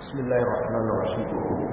بسم الله الرحمن الرحيم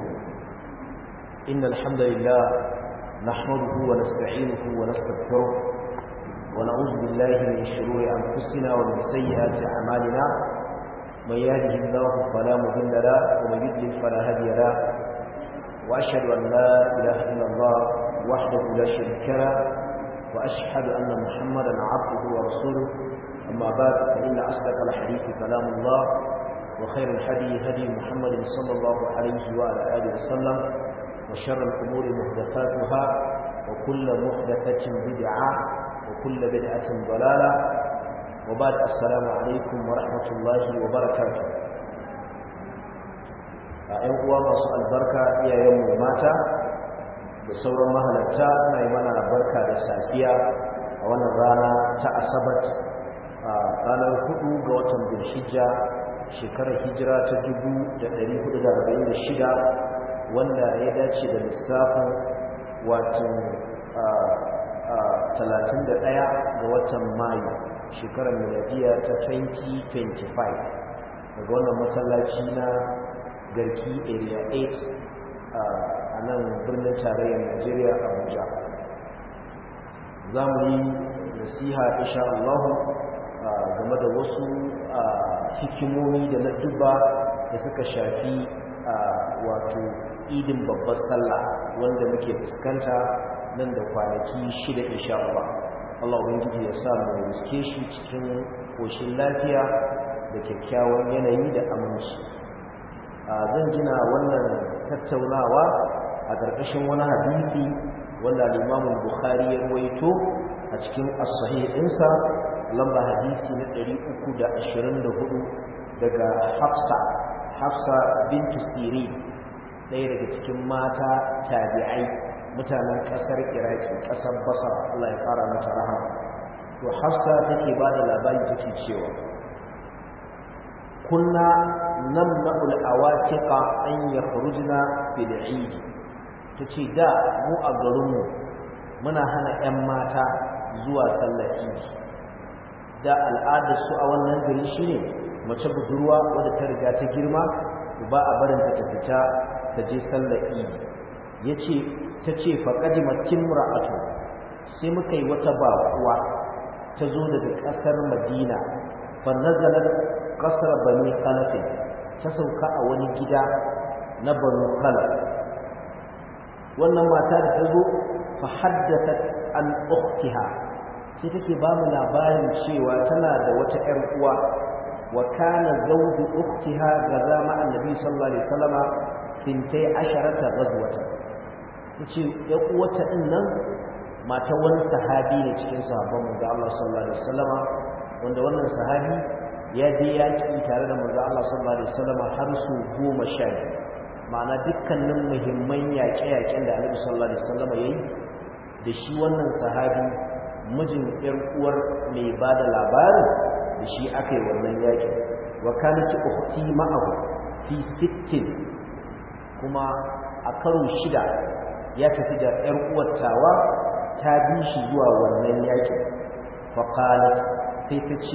إن الحمد لله نحمده ونستعينه ونستغفره ونعوذ بالله من شرور أنفسنا ومن سيئات أعمالنا من يهده الله فلا مضل له ومن يضلل فلا هادي له وأشهد أن لا إله إلا الله وحده لا شريك له وأشهد أن محمدا عبده ورسوله أما بعد فإن أصدق الحديث كلام الله وخير الهدي هدي محمد صلى الله عليه وعلى آله وسلم وشر الأمور محدثاتها وكل محدثة بدعة وكل بدعة ضلالة وبعد السلام عليكم ورحمة الله وبركاته ‘yan uwa masu albarka iyayenmu mata da sauran mahalarta na yi mana barka da safiya a wannan rana ta asabat a ranar hudu ga watan bilhijja shekarar hijira ta 1446 wanda ya dace da lissafin watan 31 ga watan mayu shekarar miladiya ta 2025 daga wannan masallaci na garki area 8 a nan birnin tarayyar najeriya abuja za mu yi nasiha insha Allah game da wasu hikimomi da na duba da suka shafi wato idin babbar sallah wanda muke fuskanta nan da kwanaki shida insha Allah Allah ubangiji ya sa mu riske shi cikin koshin lafiya da kyakkyawan yanayi da aminci zan gina wannan tattaunawa a ƙarƙashin wani hadisi wanda al-Imam Bukhari ya rawaito a cikin as-sahih ɗinsa lamba hadisi na 324 daga Hafsa Hafsa bintu Sirin ɗaya daga cikin mata tabi'ai mutanen ƙasar Iraki ƙasar Basra Allah ya fara mata rahama to Hafsa take ba da labari take cewa kunna namna'ul awatiqa an yakhrujna bil 'Eid tace da mu a garinmu muna hana 'yan mata zuwa sallar Eid da al'adar su a wannan gari shine mace budurwa wadda ta riga ta girma ba a barin ta fita ta je sallar Eid yace tace fa qadimat timra'atu sai muka yi wata bakuwa ta zo daga kasar Madina fa nazalat qasr bani Khalaf ta sauka a wani gida na Banu Khalaf wannan mata da ta zo fa haddathat an ukhtiha sai take ba mu labarin cewa tana da wata ƴar uwa wa kana zawju ukhtiha gaza ma annabi sallallahu alaihi wasallama fintai asharata ghazwatan tace ƴar uwata din nan mata wani sahabi ne cikin sahabban manzo Allah sallallahu alaihi wasallama wanda wannan sahabi ya je yaki tare da manzo Allah sallallahu alaihi wasallama har su goma sha ma'ana dukkanin muhimman yaƙe-yaƙen da Annabi sallallahu alaihi wasallama yayi da shi wannan sahabi mijin ƴar uwar mai ba da labarin da shi aka yi wannan yakin wa kanat ukhti ma'ahu fi sittin kuma a karo shida ya tafi da ƴar uwar tawa ta bi shi zuwa wannan yakin fa qalat sai ta ce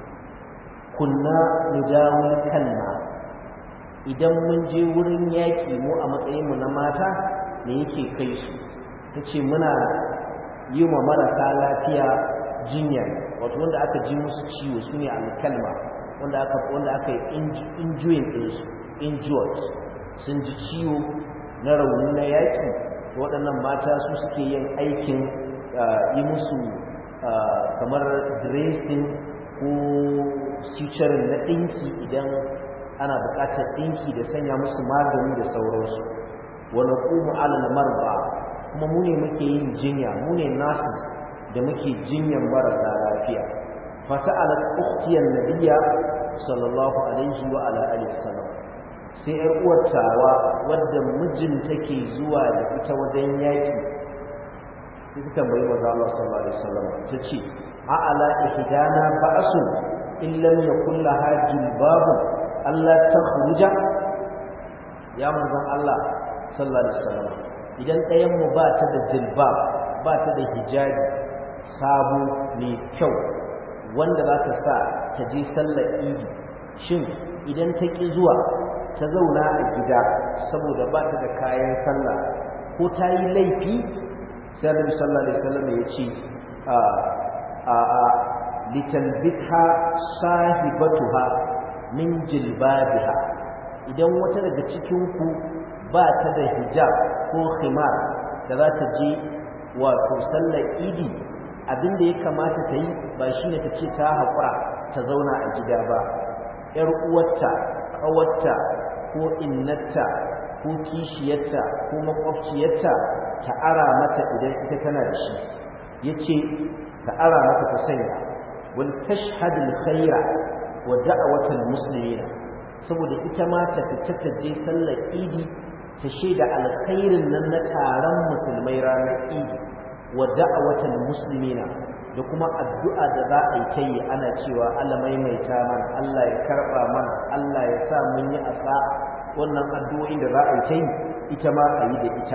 kunna nidawul kalma idan mun je wurin yaki mu a matsayin mu na mata ne yake kai su tace muna yi wa marasa lafiya jinya wato wanda aka ji musu ciwo su ne alkalma wanda aka wanda aka yi injuring ɗinsu injured sun ji ciwo na rauni na yaƙi waɗannan mata su suke yin aikin yi musu kamar dressing ko suturing na ɗinki idan ana buƙatar ɗinki da sanya musu magani da sauransu wani ƙumu alal marba kuma mu ne muke yin jinya mu ne nurses da muke jinyan marasa lafiya fata'ala ukhtiyar nabiyya sallallahu alaihi wa ala alihi wasallam sai ƴar uwar tawa wadda mijin take zuwa da ita wajen yaki sai ta tambayi manzo Allah sallallahu alaihi wasallam tace a ala ihdana ba'su in lam yakul laha jilbab Allah takhruja ya manzon Allah sallallahu alaihi wasallam idan ɗayanmu ba ta da jilbab ba ta da hijabi sabo mai kyau wanda za ta sa ta je sallar idi shin idan ta ƙi zuwa ta zauna a gida saboda ba ta da kayan sallah ko ta yi laifi sai annabi sallallahu alaihi wasallam ya ce a a a litalbitha sahibatuha min jilbabiha idan wata daga cikin ku ba ta da hijab ko khimar da za ta je wato sallar idi abin da ya kamata ta yi ba shine ta ce ta haƙura ta zauna a gida ba ‘yar uwarta ƙawarta ko innarta ko kishiyarta ko makwabciyarta ta ara mata idan ita tana da shi ya ce ta ara mata ta sanya wal tashhadul khaira wa da'awatul muslimina saboda ita ma ta fita ta je sallar idi ta shaida alkhairin nan na taron musulmai ranar idi wa da'awatul muslimina da kuma addu'a da za a yi ta yi ana cewa Allah maimaita mana Allah ya karba mana Allah ya sa mun yi asa wannan addu'o'in da za a yi ta yi ita ma a yi da ita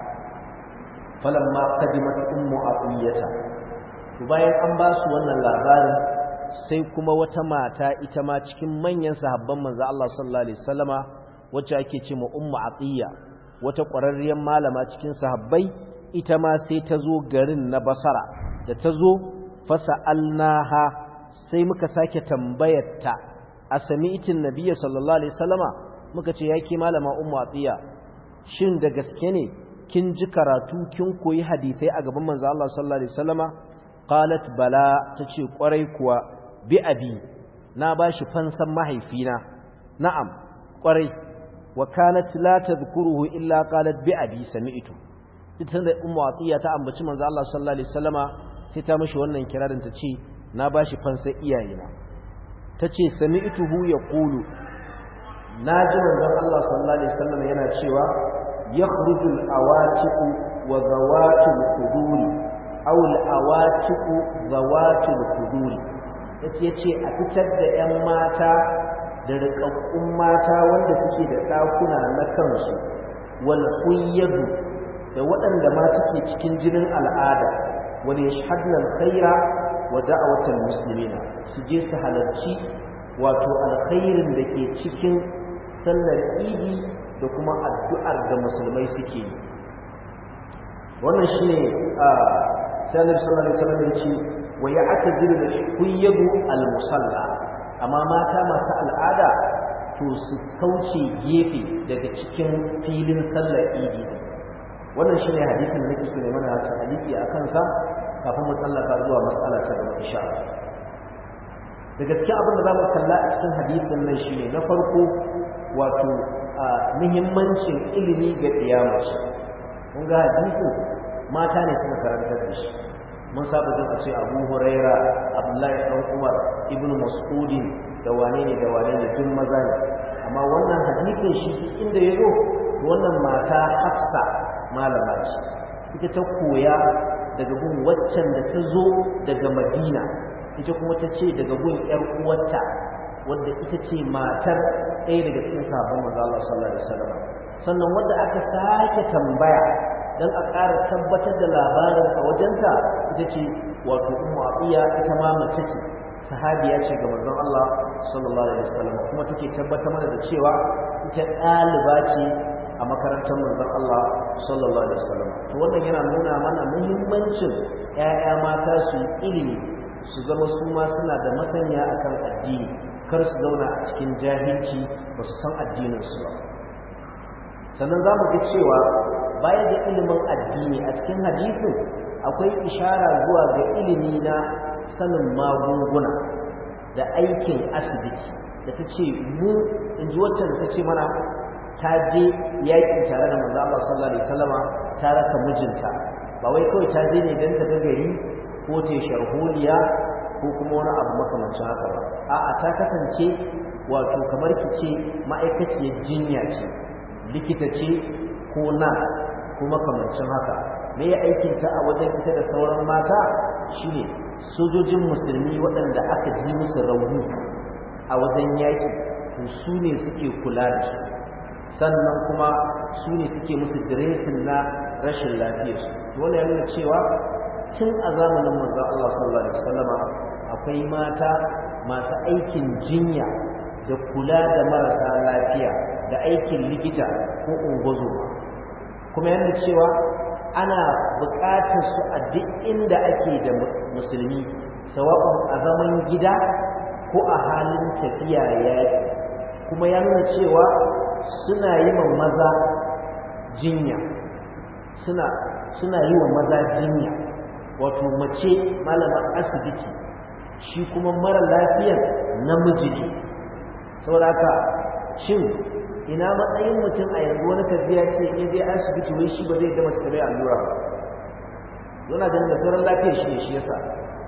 falamma qadimat ummu atiyata to bayan an ba su wannan labarin sai kuma wata mata ita ma cikin manyan sahabban manzo Allah sallallahu alaihi wasallama wacce ake ce ma ummu atiya wata ƙwararriyar malama cikin sahabbai ita ma sai ta zo garin na basara da ta zo fasa'alnaha sai muka sake tambayarta a sami'tin nabiyyi sallallahu alaihi wasallama muka ce yake malama ummu atiya shin da gaske ne kin ji karatu kin koyi hadisai a gaban manzo Allah sallallahu alaihi wasallama qalat bala tace kwarai kuwa bi abi na bashi fansan mahaifina na'am kwarai wa kanat la tadhkuruhu illa qalat bi abi sami'tu duk da ummu atiya ta ambaci manzo Allah sallallahu alaihi wasallama sai ta mishi wannan kirarin ta ce na bashi fansan iyayena tace sami'tuhu yaqulu naji manzo Allah sallallahu alaihi wasallama yana cewa yakhruju al-awatiq wa zawatu al-quduri aw al-awatiq zawatu al-quduri yace yace a fitar da 'yan mata da riƙaƙƙun mata wanda suke da ɗakuna na kansu wal kuyyadu da waɗanda ma suke cikin jinin al'ada wal yashhadna alkhaira wa da'watal muslimina su je su halarci wato alkhairin da ke cikin sallar idi da kuma addu'ar da musulmai suke yi wannan shine a sallar sallallahu alaihi wasallam yace wa ya'tadiru al-kuyyadu al-musalla amma mata masu al'ada to su kauce gefe daga cikin filin sallar idi wannan shine hadisin da nake so ne mana ta hadisi a kansa kafin mu tsallaka zuwa mas'ala ta gaba insha Allah da gaske abin da za mu kalla a cikin hadisin nan shine na farko wato muhimmancin ilimi ga kiyamaci kun ga hadisin mata ne suka karantar da shi mun saba jin a ce abu huraira abdullahi dan umar ibn mas'udin da wane ne da wane ne duk maza ne amma wannan hadisin shi inda ya zo wannan mata hafsa malama ce ita ta koya daga gun waccan da ta zo daga madina ita kuma ta ce daga gun yar uwarta wadda ita ce matar ɗaya daga cikin sahabban manzo Allah sallallahu alaihi wasallam sannan wanda aka sake tambaya dan a ƙara tabbatar da labarin a wajenta ita ce wato ummu abiya ita ma mace ce sahabiya ce ga manzon Allah sallallahu alaihi wasallam kuma take tabbatar mana da cewa ita ɗaliba ce a makarantar manzon Allah sallallahu alaihi wasallam to wannan yana nuna mana muhimmancin ƴaƴa mata su ilimi su zama su ma suna da masaniya akan addini kar su zauna a cikin jahilci ba su san addinin su ba sannan za mu ga cewa baya da ilimin addini a cikin hadisin akwai ishara zuwa ga ilimi na sanin magunguna da aikin asibiti da ta ce mu in ji waccan da ta ce mana ta je yaƙi tare da manzo Allah sallallahu alaihi wasallama ta raka mijinta ba wai kawai ta je ne don ta ga gari ko ta sharholiya ko kuma wani abu makamancin haka ba a'a ta kasance wato kamar ki ce ma'aikaciyar jinya ce likita ce ko na ko makamancin haka me ya aikinta a wajen ita da sauran mata shine sojojin musulmi waɗanda aka ji musu rauni a wajen yaƙi to su ne suke kula da su sannan kuma su ne suke musu diresin na rashin lafiyarsu to wannan ya nuna cewa tun a zamanin manzo Allah sallallahu alaihi wasallama akwai mata masu aikin jinya da kula da marasa lafiya da aikin likita ko ungozo kuma yana cewa ana buƙatar su a duk inda ake da musulmi sawa'un a zaman gida ko a halin tafiya yaƙi kuma ya nuna cewa suna yi wa maza jinya suna suna yi wa maza jinya wato mace malamar asibiti shi kuma mara lafiyar namiji ne saboda haka shin ina matsayin mutum a yanzu wani tafiya ce in dai asibiti wai shi ba zai gama su tabai allura ba yana ganin da sauran lafiyar shi ne shi yasa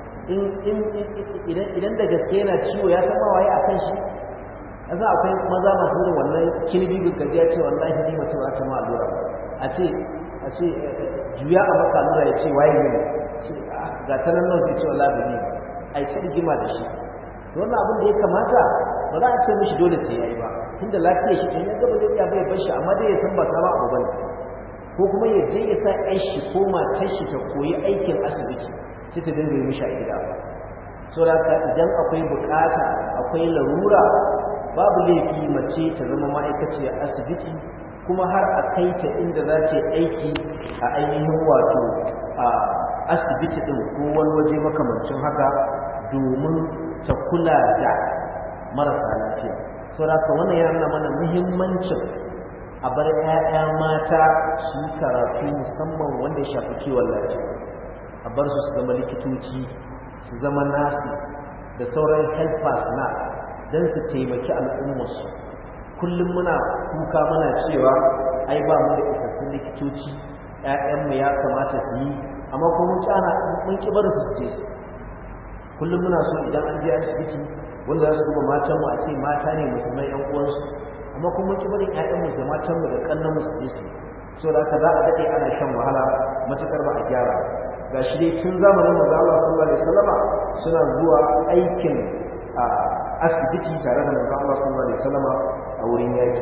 idan da gaske yana ciwo ya san waye a kan shi yasa akwai maza masu irin wannan kilbi gaggajiya ce wallahi ni mace ba ta ma allura a ce a ce juya a maka allura ya ce waye ne ga ta nan nan sai ce wallahi ba ne ai ta rigima da shi to wannan abin da ya kamata ba za a ce mishi dole sai yayi ba tunda lafiyar shi to ya ga ba zai iya bai bar shi amma dai ya san ba ta ba abu bane ko kuma ya je ya sa ƴar shi ko matar shi ta koyi aikin asibiti sai ta dinga yi mishi a gida so da idan akwai bukata akwai larura babu laifi mace ta zama ma'aikaciyar asibiti kuma har a kai ta inda za ta aiki a ainihin wato a asibiti ɗin ko wani waje makamancin haka domin ta kula da marasa lafiya saboda wannan ya nuna mana muhimmancin a bar 'ya'ya mata su yi karatu musamman wanda ya shafi kiwon lafiya a bar su su zama likitoci su zama nasi da sauran helpers na don su taimaki al'ummarsu kullum muna kuka muna cewa ai ba mu da isassun likitoci ‘ya'yanmu ya kamata su yi amma kuma mun kyana mun ki barin su su je su kullum muna so idan an je asibiti wanda za su duba matanmu a ce mata ne musulmai ‘yan uwansu amma kuma mun ki barin ‘ya'yanmu da matanmu da ƙannanmu su je su so da haka za a daɗe ana shan wahala matuƙar ba a gyara ga shi dai tun zamanin manzo Allah sallallahu alaihi wasallama suna zuwa aikin asibiti tare da manzo Allah sallallahu alaihi wasallama a wurin yaki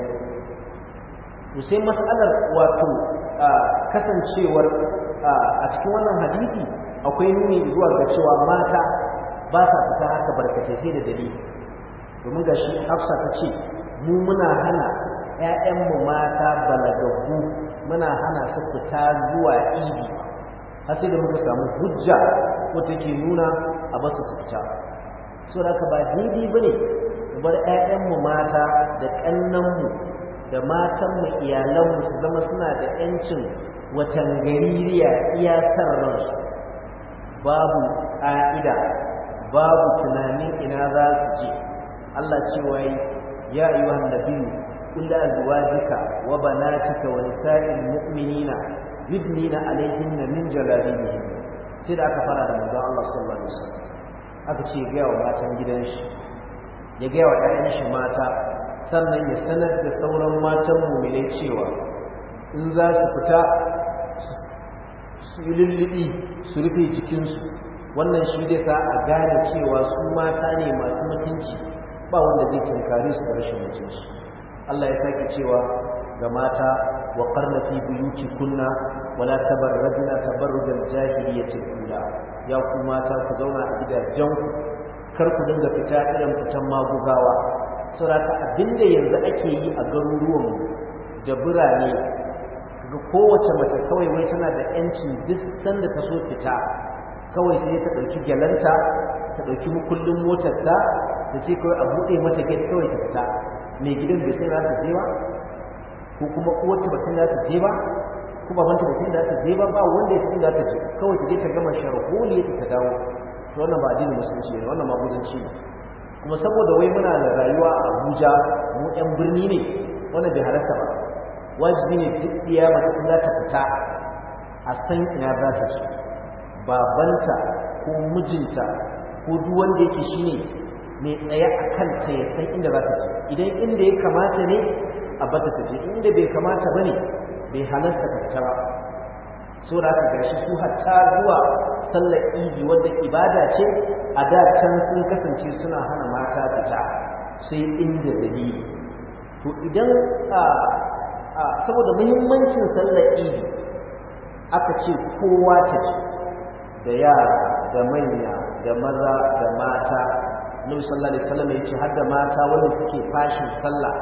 to sai mas'alar wato kasancewar a cikin wannan hadisi akwai nuni zuwa ga cewa mata ba sa fita haka barkatai sai da dalili domin ga shi Hafsa ta ce mu muna hana ‘ya'yanmu mata balagaggu muna hana su fita zuwa idi har sai da muka samu hujja ko take nuna a basu su fita so da ka ba daidai ba ne bar 'ya'yanmu mata da ƙannanmu da matanmu iyalanmu su zama suna da 'yancin watan gaririya iya san ransu babu ƙa'ida babu tunanin ina za su je Allah cewa ya ayyuhan nabiyyu qul li azwajika wa banatika wa nisa'il mu'minina yudnina alaihinna min jalabibihin sai da aka fara da manzon Allah sallallahu alaihi wasallam aka ce ya gaya wa matan gidan shi ya gaya wa ƴaƴan shi mata sannan ya sanar da sauran matan mu'minai cewa in za su fita su yi lullubi su rufe jikinsu wannan shi zai sa a gane cewa su mata ne masu mutunci ba wanda zai tunkare su da rashin mutunci Allah ya sake cewa ga mata wa qarna fi buyutikunna wala tabarrajna tabarrujal jahiliyyati ula ya ku mata ku zauna a gidajen ku kar ku dinga fita irin fitan magugawa saboda abinda yanzu ake yi a garuruwan da birane ga kowace mace kawai wai tana da yancin duk sanda ta so fita kawai sai ta ɗauki gyalanta ta ɗauki mukullin motarta ta ce kawai a buɗe mata gate kawai ta fita mai gidan bai sai za ta je ba ko kuma uwarta ba sai za ta je ba ko babanta ba sai za ta je ba ba wanda ya sai za ta je kawai ta je ta gama sharholi ta dawo to wannan ba addinin musulunci ne wannan magudanci ne kuma saboda wai muna da rayuwa a Abuja mu ƴan birni ne wannan bai halarta ba wajibi ne duk iya mace in za ta fita a san ina za ta je babanta ko mijinta ko duk wanda yake shine mai tsaye a kanta ya san inda za ta je idan inda ya kamata ne a bata ta je inda bai kamata ba ne bai halarta ta fita ba so da aka gashi su hatta zuwa sallar idi wadda ibada ce a da can sun kasance suna hana mata fita sai inda dalili to idan saboda muhimmancin sallar idi aka ce kowa ta ce da yara da manya da maza da mata Nabi sallallahu alaihi wasallam ya ce har da mata wanda suke fashin sallah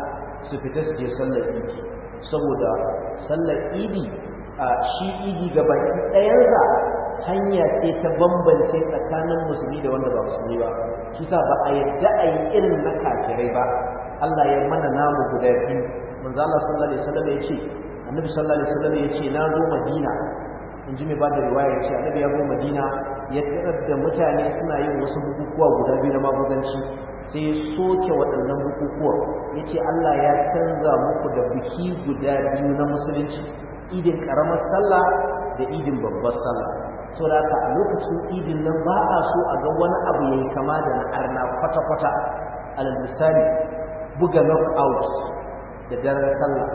su fita su je sallar idi saboda sallar idi a shi idi ga baki ɗayansa hanya ce ta bambance tsakanin musulmi da wanda ba musulmi ba shi sa ba a yadda a yi irin na kafirai ba Allah ya mana namu guda biyu manzo Allah sallallahu alaihi wasallam ya ce annabi sallallahu alaihi wasallam ya ce na zo Madina in ji mai ba da riwaya ya ce annabi ya zo Madina ya tarar da mutane suna yin wasu bukukuwa guda biyu na maguzanci sai ya soke waɗannan bukukuwa ya ce Allah ya canza muku da biki guda biyu na musulunci idin ƙaramar sallah da idin babbar sallah sau da haka a lokacin idin nan ba a so a ga wani abu ya yi kama da na arna kwata-kwata alal misali buga knock-out da daren sallah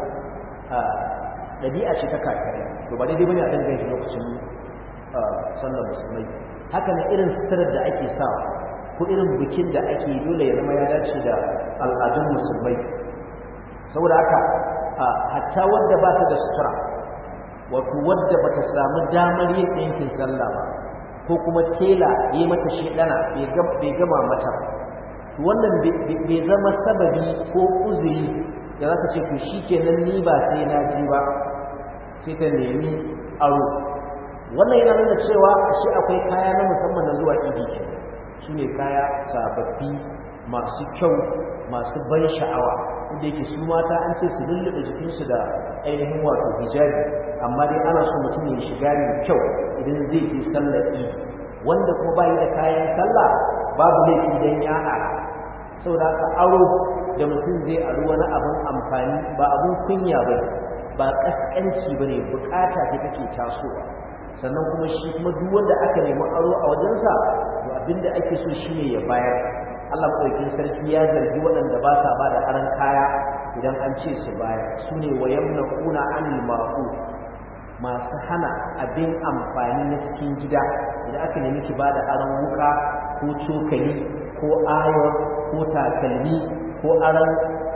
ɗabi'a ce ta kakare to ba daidai bane a dangane shi lokacin sallar musulmai haka ne irin sitarar da ake sawa ko irin bikin da ake dole ya zama ya dace da al'adun musulmai saboda haka hatta wadda ba ta da sutura wato wadda ba ta samu damar yin ɗinkin sallah ba ko kuma tela ya mata shedana bai gama mata wannan bai zama sababi ko uzuri da za ta ce to shi kenan ni ba sai na ji ba sai ta nemi aro wannan yana nuna cewa shi akwai kaya na musamman na zuwa idi ke shi ne kaya sababbi masu kyau masu ban sha'awa inda yake su mata an ce su lullube jikinsu da ainihin wato hijabi amma dai ana so mutum ya shiga mai kyau idan zai je sallar idi wanda kuma bayi da kayan sallah babu laifi dan ya ara saboda haka aro da mutum zai aro wani abin amfani ba abin kunya ba ba kaskanci ba ne bukata ce take tasowa sannan kuma shi kuma duk wanda aka nemi aro a wajensa to abinda ake so shine ya bayar Allah madaukakin sarki ya zargi waɗanda ba sa ba da aran kaya idan an ce su bayar su ne wa yamnaquna anil ma'u masu hana abin amfani na cikin gida idan aka nemi ki ba da aran wuka ko cokali ko ayon ko takalmi ko aran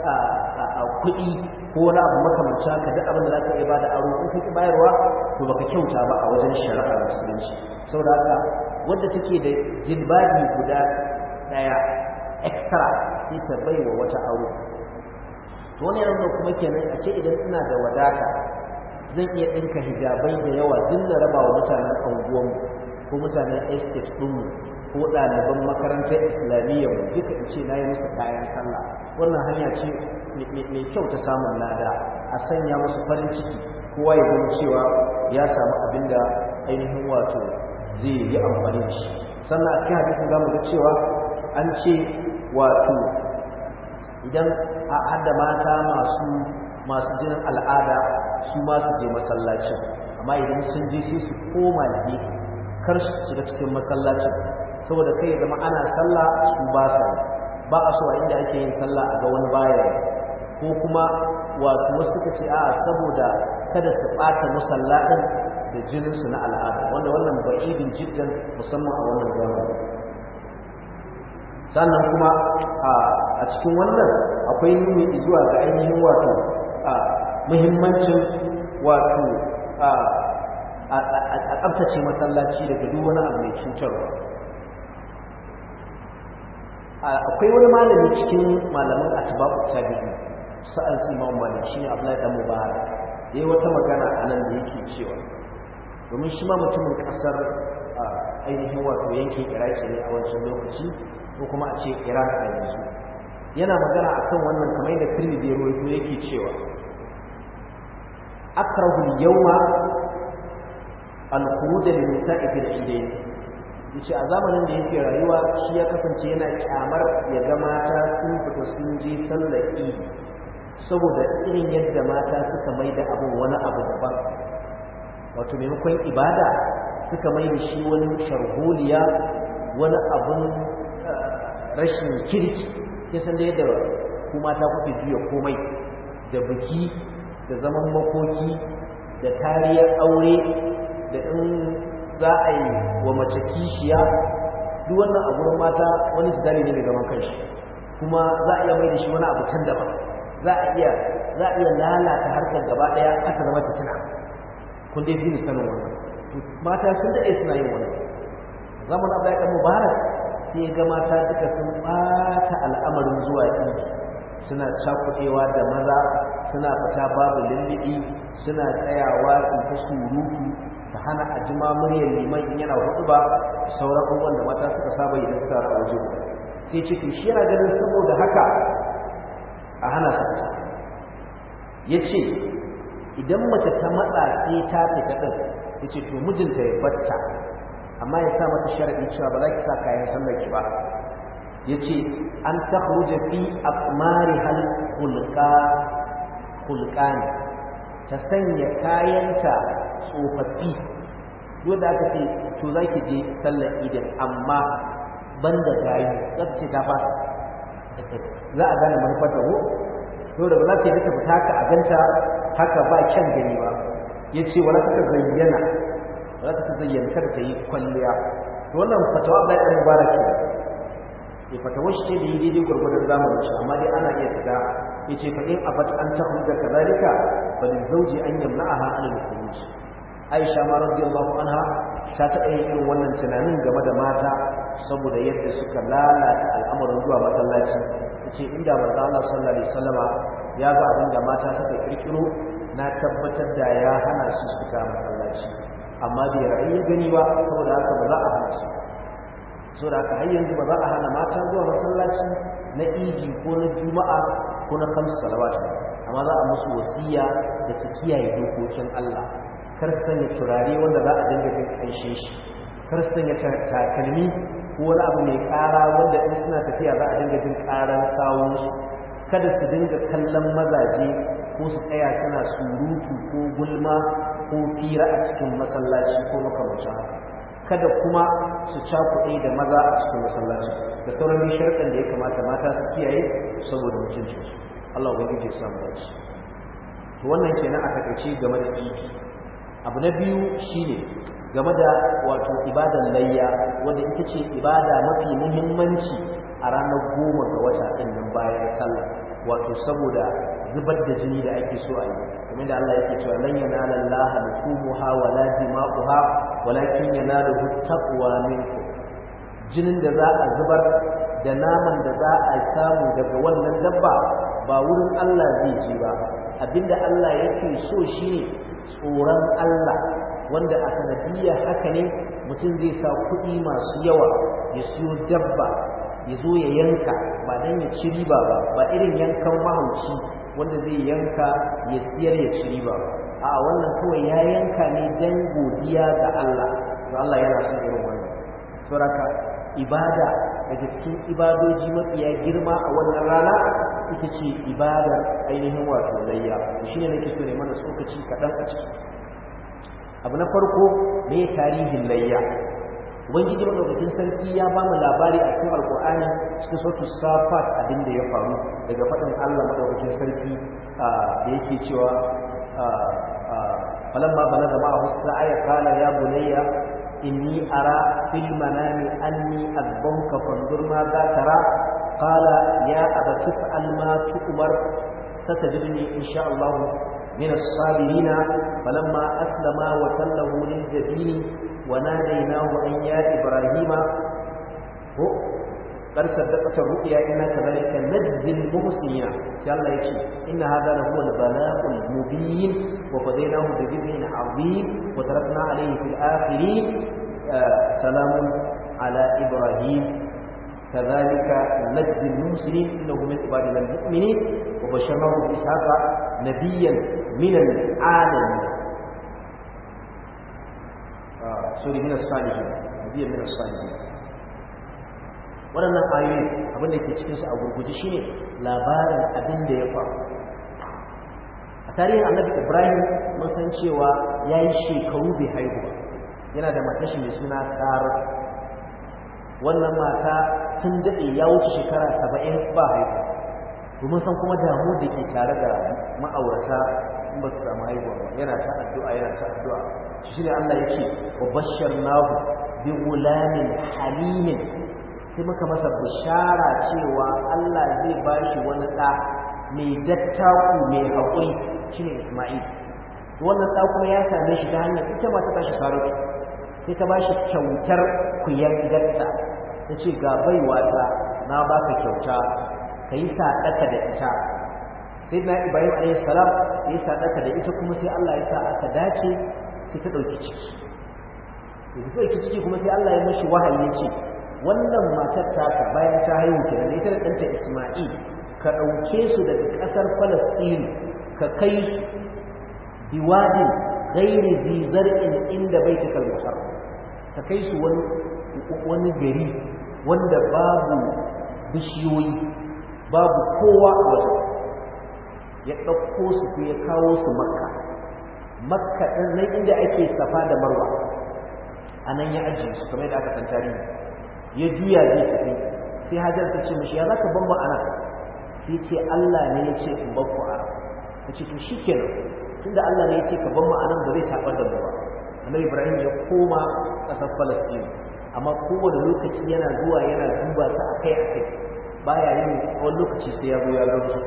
kuɗi ko wani abu makamanci haka duk abin da za ka iya ba da aro in kake bayarwa to baka kyauta ba a wajen shari'ar musulunci saboda haka wadda take da jilbabi guda ɗaya extra sai ta bai wa wata aro to wani yanzu kuma kenan a ce idan ina da wadata zan iya ɗinka hijabai da yawa duk da raba wa mutanen anguwanmu ko mutanen estate ɗinmu ko ɗaliban makarantar islamiyya mu duka in ce na yi musu kayan sallah wannan hanya ce mai kyau ta samun lada a sanya musu farin ciki kowa ya gani cewa ya samu abin da ainihin wato zai yi amfani da shi sannan a cikin hadisin zamu ga cewa an ce wato idan a hada mata masu masu jinin al'ada su ma su je masallacin amma idan sun je sai su koma gefe kar su shiga cikin masallacin saboda kai ya zama ana sallah su ba sa ba a so a inda ake yin sallah a ga wani baya ko kuma wato wasu suka ce a saboda kada su ɓata musalla ɗin da jininsu na al'ada wanda wannan ba'idin jiddan musamman a wannan zamani sannan kuma a cikin wannan akwai nuni zuwa ga ainihin wato muhimmancin wato a tsabtace masallaci daga duk wani abu mai cutarwa akwai wani malami cikin malaman atba'u tabi'i sa'an su imam malik shine abdullahi dan mubarak yayi wata magana a nan da yake cewa domin shi ma mutumin kasar ainihin wato yankin iraki ne a wancan lokaci ko kuma a ce iran a yanzu yana magana akan wannan kamar yadda tirmidhi ya rawaito yake cewa akrahu al-yawma al-khuruj lin-nisa'i fil idayn yace a zamanin da yake rayuwa shi ya kasance yana kyamar ya ga mata sun fita sun je sallar idi saboda irin yadda mata suka mai da abin wani abu daban wato maimakon ibada suka mai da shi wani sharholiya wani abun rashin kirki ya san da yadda ku mata kuke juya komai da biki da zaman makoki da tariyar aure da in za a yi wa mace kishiya duk wannan a gurin mata wani jidali ne mai gaban kanshi kuma za a iya mai da shi wani abu can daban za a iya za a iya lalata harkar gaba daya aka zama fitina kun dai fi sanin wannan mata sun daɗe suna yin wannan zaman abu ya mubarak sai ga mata duka sun ɓata al'amarin zuwa idi suna cakuɗewa da maza suna fita babu lullubi suna tsayawa in ta surutu su hana a jima muryar liman in yana hudu ba sauran abubuwan da mata suka saba idan suka a waje sai ce to shi yana ganin saboda haka a hana su fita ya ce idan mace ta matsa sai ta fita ɗin ya ce to mijinta ya batta amma ya sa mata sharaɗi cewa ba za ki sa kayan sallar ki ba ya ce an ta fi akmari hal hulƙani ta sanya kayanta tsofaffi yau da aka ce to za ki je sallar idan amma ban da gayu za ta ce ta fasa za a gane manufar da ko to da ba za ta yi ta fita ka a ganta haka ba kyan gani ba ya ce wala ta zayyana wala ta zayyana kar ta yi kwalliya to wannan fatawa bai ɗan mubarak ya fatawa shi ce da yi daidai gwargwadon zamanin shi amma dai ana iya fita ya ce faɗin abat an ta hujjar kazalika ba da zauji an yamna a hannun khuruj aisha ma radiyallahu anha ta taɓa yin irin wannan tunanin game da mata saboda yadda suka lalata al'amarin zuwa masallaci ta ce inda manzo Allah sallallahu alaihi wasallama ya ga abin da mata suka kirkiro na tabbatar da ya hana su fita masallaci amma bai ra'ayi gani ba saboda haka ba za a hana su so da aka har yanzu ba za a hana mata zuwa masallaci na idi ko na juma'a ko na kamsu salawat amma za a musu wasiya da su kiyaye dokokin Allah kar su sanya turare wanda za a dinga jin kanshe shi kar su sanya takalmi ko wani abu mai ƙara wanda in suna tafiya za a dinga jin ƙaran sawun su kada su dinga kallon mazaje ko su tsaya suna surutu ko gulma ko fira a cikin masallaci ko makamancin haka kada kuma su cakuɗe da maza a cikin masallaci da sauran dai sharɗan da ya kamata mata su kiyaye saboda mutuncinsu Allah ubangiji ya samu dace to wannan kenan a takaice game da idi abu na biyu shine game da wato ibadan layya wanda ita ce ibada mafi muhimmanci a ranar goma ga wata ɗin nan bayan sallah wato saboda zubar da jini da ake so a yi kamar da Allah yake cewa lan yanala Allah luhumuha wala dima'uha walakin yanaluhu taqwa minkum jinin da za a zubar da naman da za a samu daga wannan dabba ba wurin Allah zai ji ba abinda Allah yake so shine tsoron Allah wanda a sanadiyar haka ne mutum zai sa kuɗi masu yawa ya siyo dabba ya zo ya yanka ba dan ya ci riba ba ba irin yankan mahauci wanda zai yanka ya siyar ya ci riba ba a wannan kawai ya yanka ne dan godiya ga Allah to Allah yana son irin wannan saboda ibada daga cikin ibadoji mafiya girma a wannan rana ita ce ibadar ainihin wato layya shine nake so ne mana tsokaci kaɗan a ciki abu na farko me tarihin layya ubangiji madaukakin sarki ya ba mu labari a cikin alkur'ani cikin sautu safat abin da ya faru daga faɗin allah madaukakin sarki da yake cewa falamma balaga ma'a husna aya qala ya bunayya inni ara fil manami anni adbawka fanzur ma za tara qala ya abati fa'al ma tu'mar satajidni insha Allah من الصابرين فلما أسلما وتله للجبين وناديناه أن يا إبراهيم هو قد صدقت الرؤيا إنا كذلك نجزي المحسنين يلا يكشي إن هذا لهو البلاء المبين وفديناه بذبح عظيم وتركنا عليه في الآخرين آه سلام على إبراهيم كذلك نجزي المحسنين إنه من عبادنا المؤمنين وبشرناه بإسحاق نبيا من العالمين سوري من الصالحين نبيا من الصالحين waɗannan ayoyi abin da ke cikinsu a gurguje shine labarin abin da ya faru a tarihin annabi ibrahim mun san cewa ya yi shekaru bai haihu ba yana da matashi mai suna sara wannan mata sun daɗe ya wuce shekara saba'in ba haihu domin san kuma damu da ke tare da ma'aurata in ba su samu haihuwa ba yana ta addu'a yana ta addu'a shi ne Allah ya ce wa bashar nahu bi gulamin halimin sai muka masa bishara cewa Allah zai ba shi wani ɗa mai dattaku mai haƙuri shine Isma'il wannan ɗa kuma ya same shi ta hanyar ita ma ta tashi sarauta sai ta ba shi kyautar kuyan gidarta ta ce ga baiwa ta na baka kyauta ka ka yi sadaka da ita sai na ibrahim alayhi salam ya yi sadaka da ita kuma sai Allah ya sa aka dace sai ta dauki ciki da ta dauki ciki kuma sai Allah ya mashi wahayi ya ce wannan matar taka bayan ta haihu kenan da ita da ɗanta Isma'il ka ɗauke su daga ƙasar Falasɗin ka kai su biwadin ghairi zi zar'in inda baitikal muharram ka kai su wani wani gari wanda babu bishiyoyi babu kowa a wajen ya ɗauko su ko ya kawo su makka makka ɗin nan inda ake safa da marwa a nan ya ajiye su kamar yadda aka san tarihi ya juya zai tafi sai hajar ta ce mishi ya za ka ban mu ana sai ce Allah ne ya ce in ban ku a ta ce to shi kenan tunda Allah ne ya ce ka ban mu anan ba zai taɓar da mu ba annabi Ibrahim ya koma ƙasar Falastini amma kowane lokaci yana zuwa yana duba su akai akai baya yin wani lokaci sai ya zo ya gan su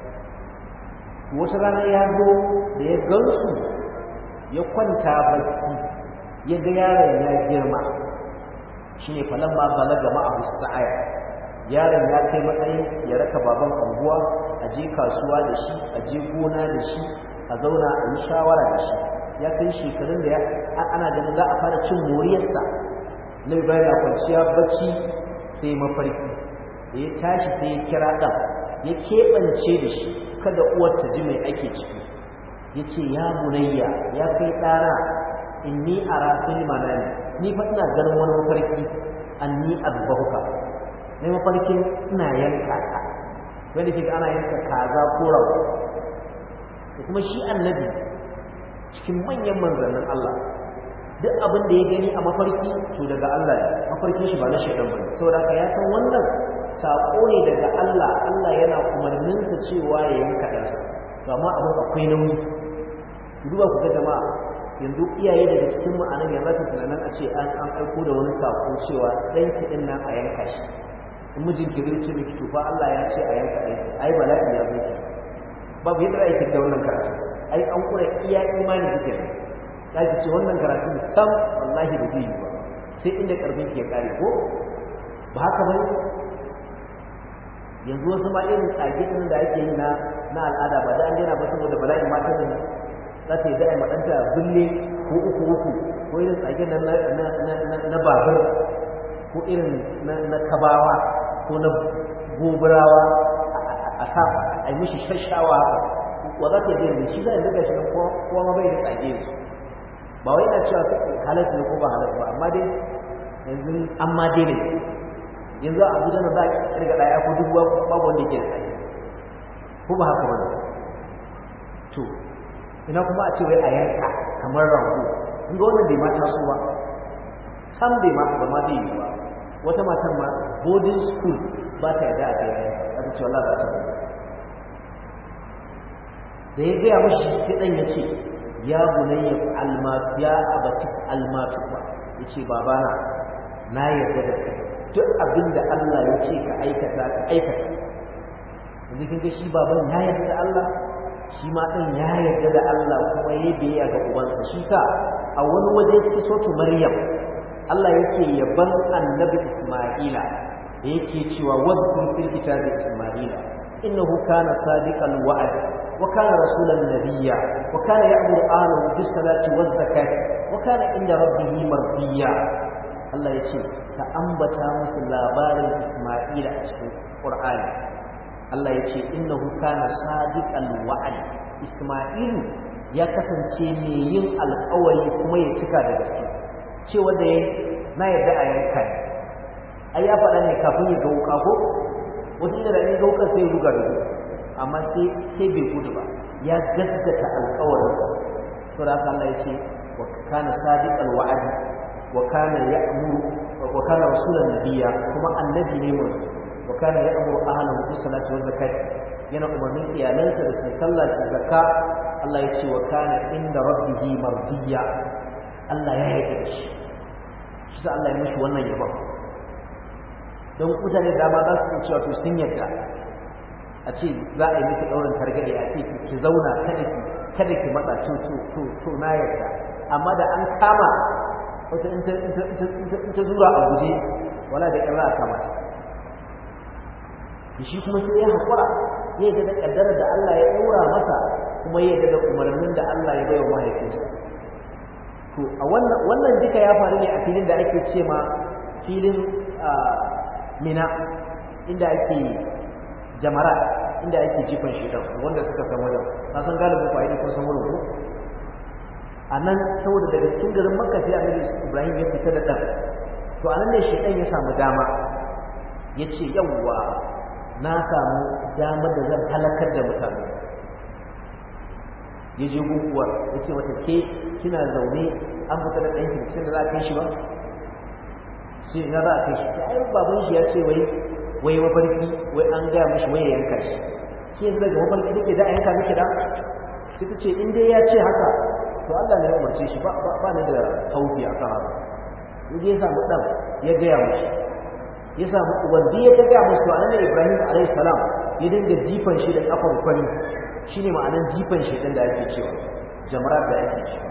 wata rana ya zo da ya gan su ya kwanta bacci ya ga yaron ya girma shine falamma balaga ma'ahu sa'aya yaron ya kai matsayin ya raka baban anguwa a je kasuwa da shi a je gona da shi a zauna a yi shawara da shi ya kai shekarun da ana ganin za a fara cin moriyarsa na ibrahim na kwanciya bacci sai mafarki da ya tashi sai ya kira ɗan ya keɓance da shi kada uwar ta ji mai ake ciki ya ce ya bunayya ya kai ɗana inni a rafin manani ni fa ina ganin wani mafarki anni azbahuka ne mafarkin ina yanka ka wanda kika ana yanka kaza ko rago da kuma shi annabi cikin manyan manzannin Allah duk abin da ya gani a mafarki to daga Allah ne mafarkin shi ba na shaidan bane saboda haka ya san wannan sako ne daga Allah Allah yana umarnin sa cewa ya yanka ɗansa to amma abin akwai nauyi duba ku ga jama'a yanzu iyaye daga cikin mu anan yanzu ka tunanin a ce an an aiko da wani sako cewa dan ki din nan a yanka shi in mijin ki zai ce miki to fa Allah ya ce a yanka ɗan ai bala'i ya zo ki babu yadda ake da wannan karatu ai an kura iya imani kike ne zaki ce wannan karatu sam wallahi ba zai yi ba sai inda karfin ke kare ko ba haka bane yanzu wasu ma irin tsage din da ake yi na na al'ada ba da an daina ba saboda bala'in matan ne za ta yi da'a maɗanta bulle ko uku uku ko irin tsage na na babur ko irin na kabawa ko na goburawa a sa a yi mishi shashawa wa za ta yi shi za a zuga shi kowa ma bai da tsage yanzu ba wai na cewa halatta ne ko ba halatta ba amma dai yanzu an ma daina yanzu a abuja na za a kirga ɗaya ko duk babu wanda ke da tsage ko ba haka ba ne to ina kuma a ce wai a yanka kamar rago in ga wannan bai ma taso ba sam bai ma ba ma zai yi ba wata matar ma boarding school ba ta yarda a kai yanka aka ce wallahi ba ta da ya gaya mashi sai dan ya ce ya bunayya almatu ya abati almatu ba ya ce babana na yarda da kai duk abin da Allah ya ce ka aikata ka aikata yanzu kin ga shi baban ya yarda da Allah shi ma ɗin ya yarda da Allah kuma ya biyayya ga ubansa shi sa a wani waje cikin sotu Maryam Allah yake yaban annabi Isma'ila da yake cewa wadkur fil kitabi Isma'ila innahu kana sadiqal wa'd wa kana rasulan nabiyya wa kana ya'muru ahlahu bis salati waz zakati wa kana inda rabbih mardiya Allah yace ka ambata musu labarin Isma'ila a cikin Qur'ani Allah ya ce innahu kana sadiqal wa'd Isma'ilu ya kasance mai yin alƙawari kuma ya cika da gaske cewa da na yarda a yanka ai ya faɗa ne kafin ya gauka ko wasu da ne gauka sai ruga da gudu amma sai sai bai gudu ba ya gaskata alƙawarinsa to da Allah ya ce wa kana sadiqal wa'd wa kana ya'muru wa kana rasulan nabiyya kuma annabi ne mu wa kana ya'muru ahlahu bis salati waz zakati yana umarnin iyalansa da su sallah da zakka Allah ya ce wa kana inda rabbihi mardiya Allah ya yarda da shi shi sa Allah ya mishi wannan yabon don mutane da dama za su cewa to sun yarda a ce za a yi miki daurin targaɗe a ce ki zauna kada ki kada ki matsa to to to to na yarda amma da an kama wata in ta zura a guje wala da ƙyar za a kama ta shi kuma sai ya haƙura ya yarda da ƙaddarar da Allah ya ɗaura masa kuma ya yarda da umarnin da Allah ya baiwa mahaifinsa to a wannan wannan duka ya faru ne a filin da ake ce ma filin mina inda ake jamara inda ake jifan shedan wanda suka san wajen na san galibin ku ainihin kun san wurin ko a nan saboda daga cikin garin makka sai annabi ibrahim ya fita da ɗan to a nan ne shedan ya samu dama ya ce yawwa na samu damar da zan halakar da mutane ya je guguwar ya ce mata ke kina zaune an fita da ɗanki cikin da za a kai shi ba sai na za a kai shi ta ai baban shi ya ce wai wai mafarki wai an gaya mishi wai ya yanka shi shi yanzu daga mafarki take da a yanka miki da sai ta ce in dai ya ce haka to Allah ne ya umarce shi ba ba ni da haufi a kan haka in dai ya samu ɗan ya gaya mishi ya samu wanda ya ta gaya musu annabi Ibrahim alayhi salam ya dinga jifan shi da kafar kwani shine ma'anan jifan shi din da ake cewa jamarat da ake cewa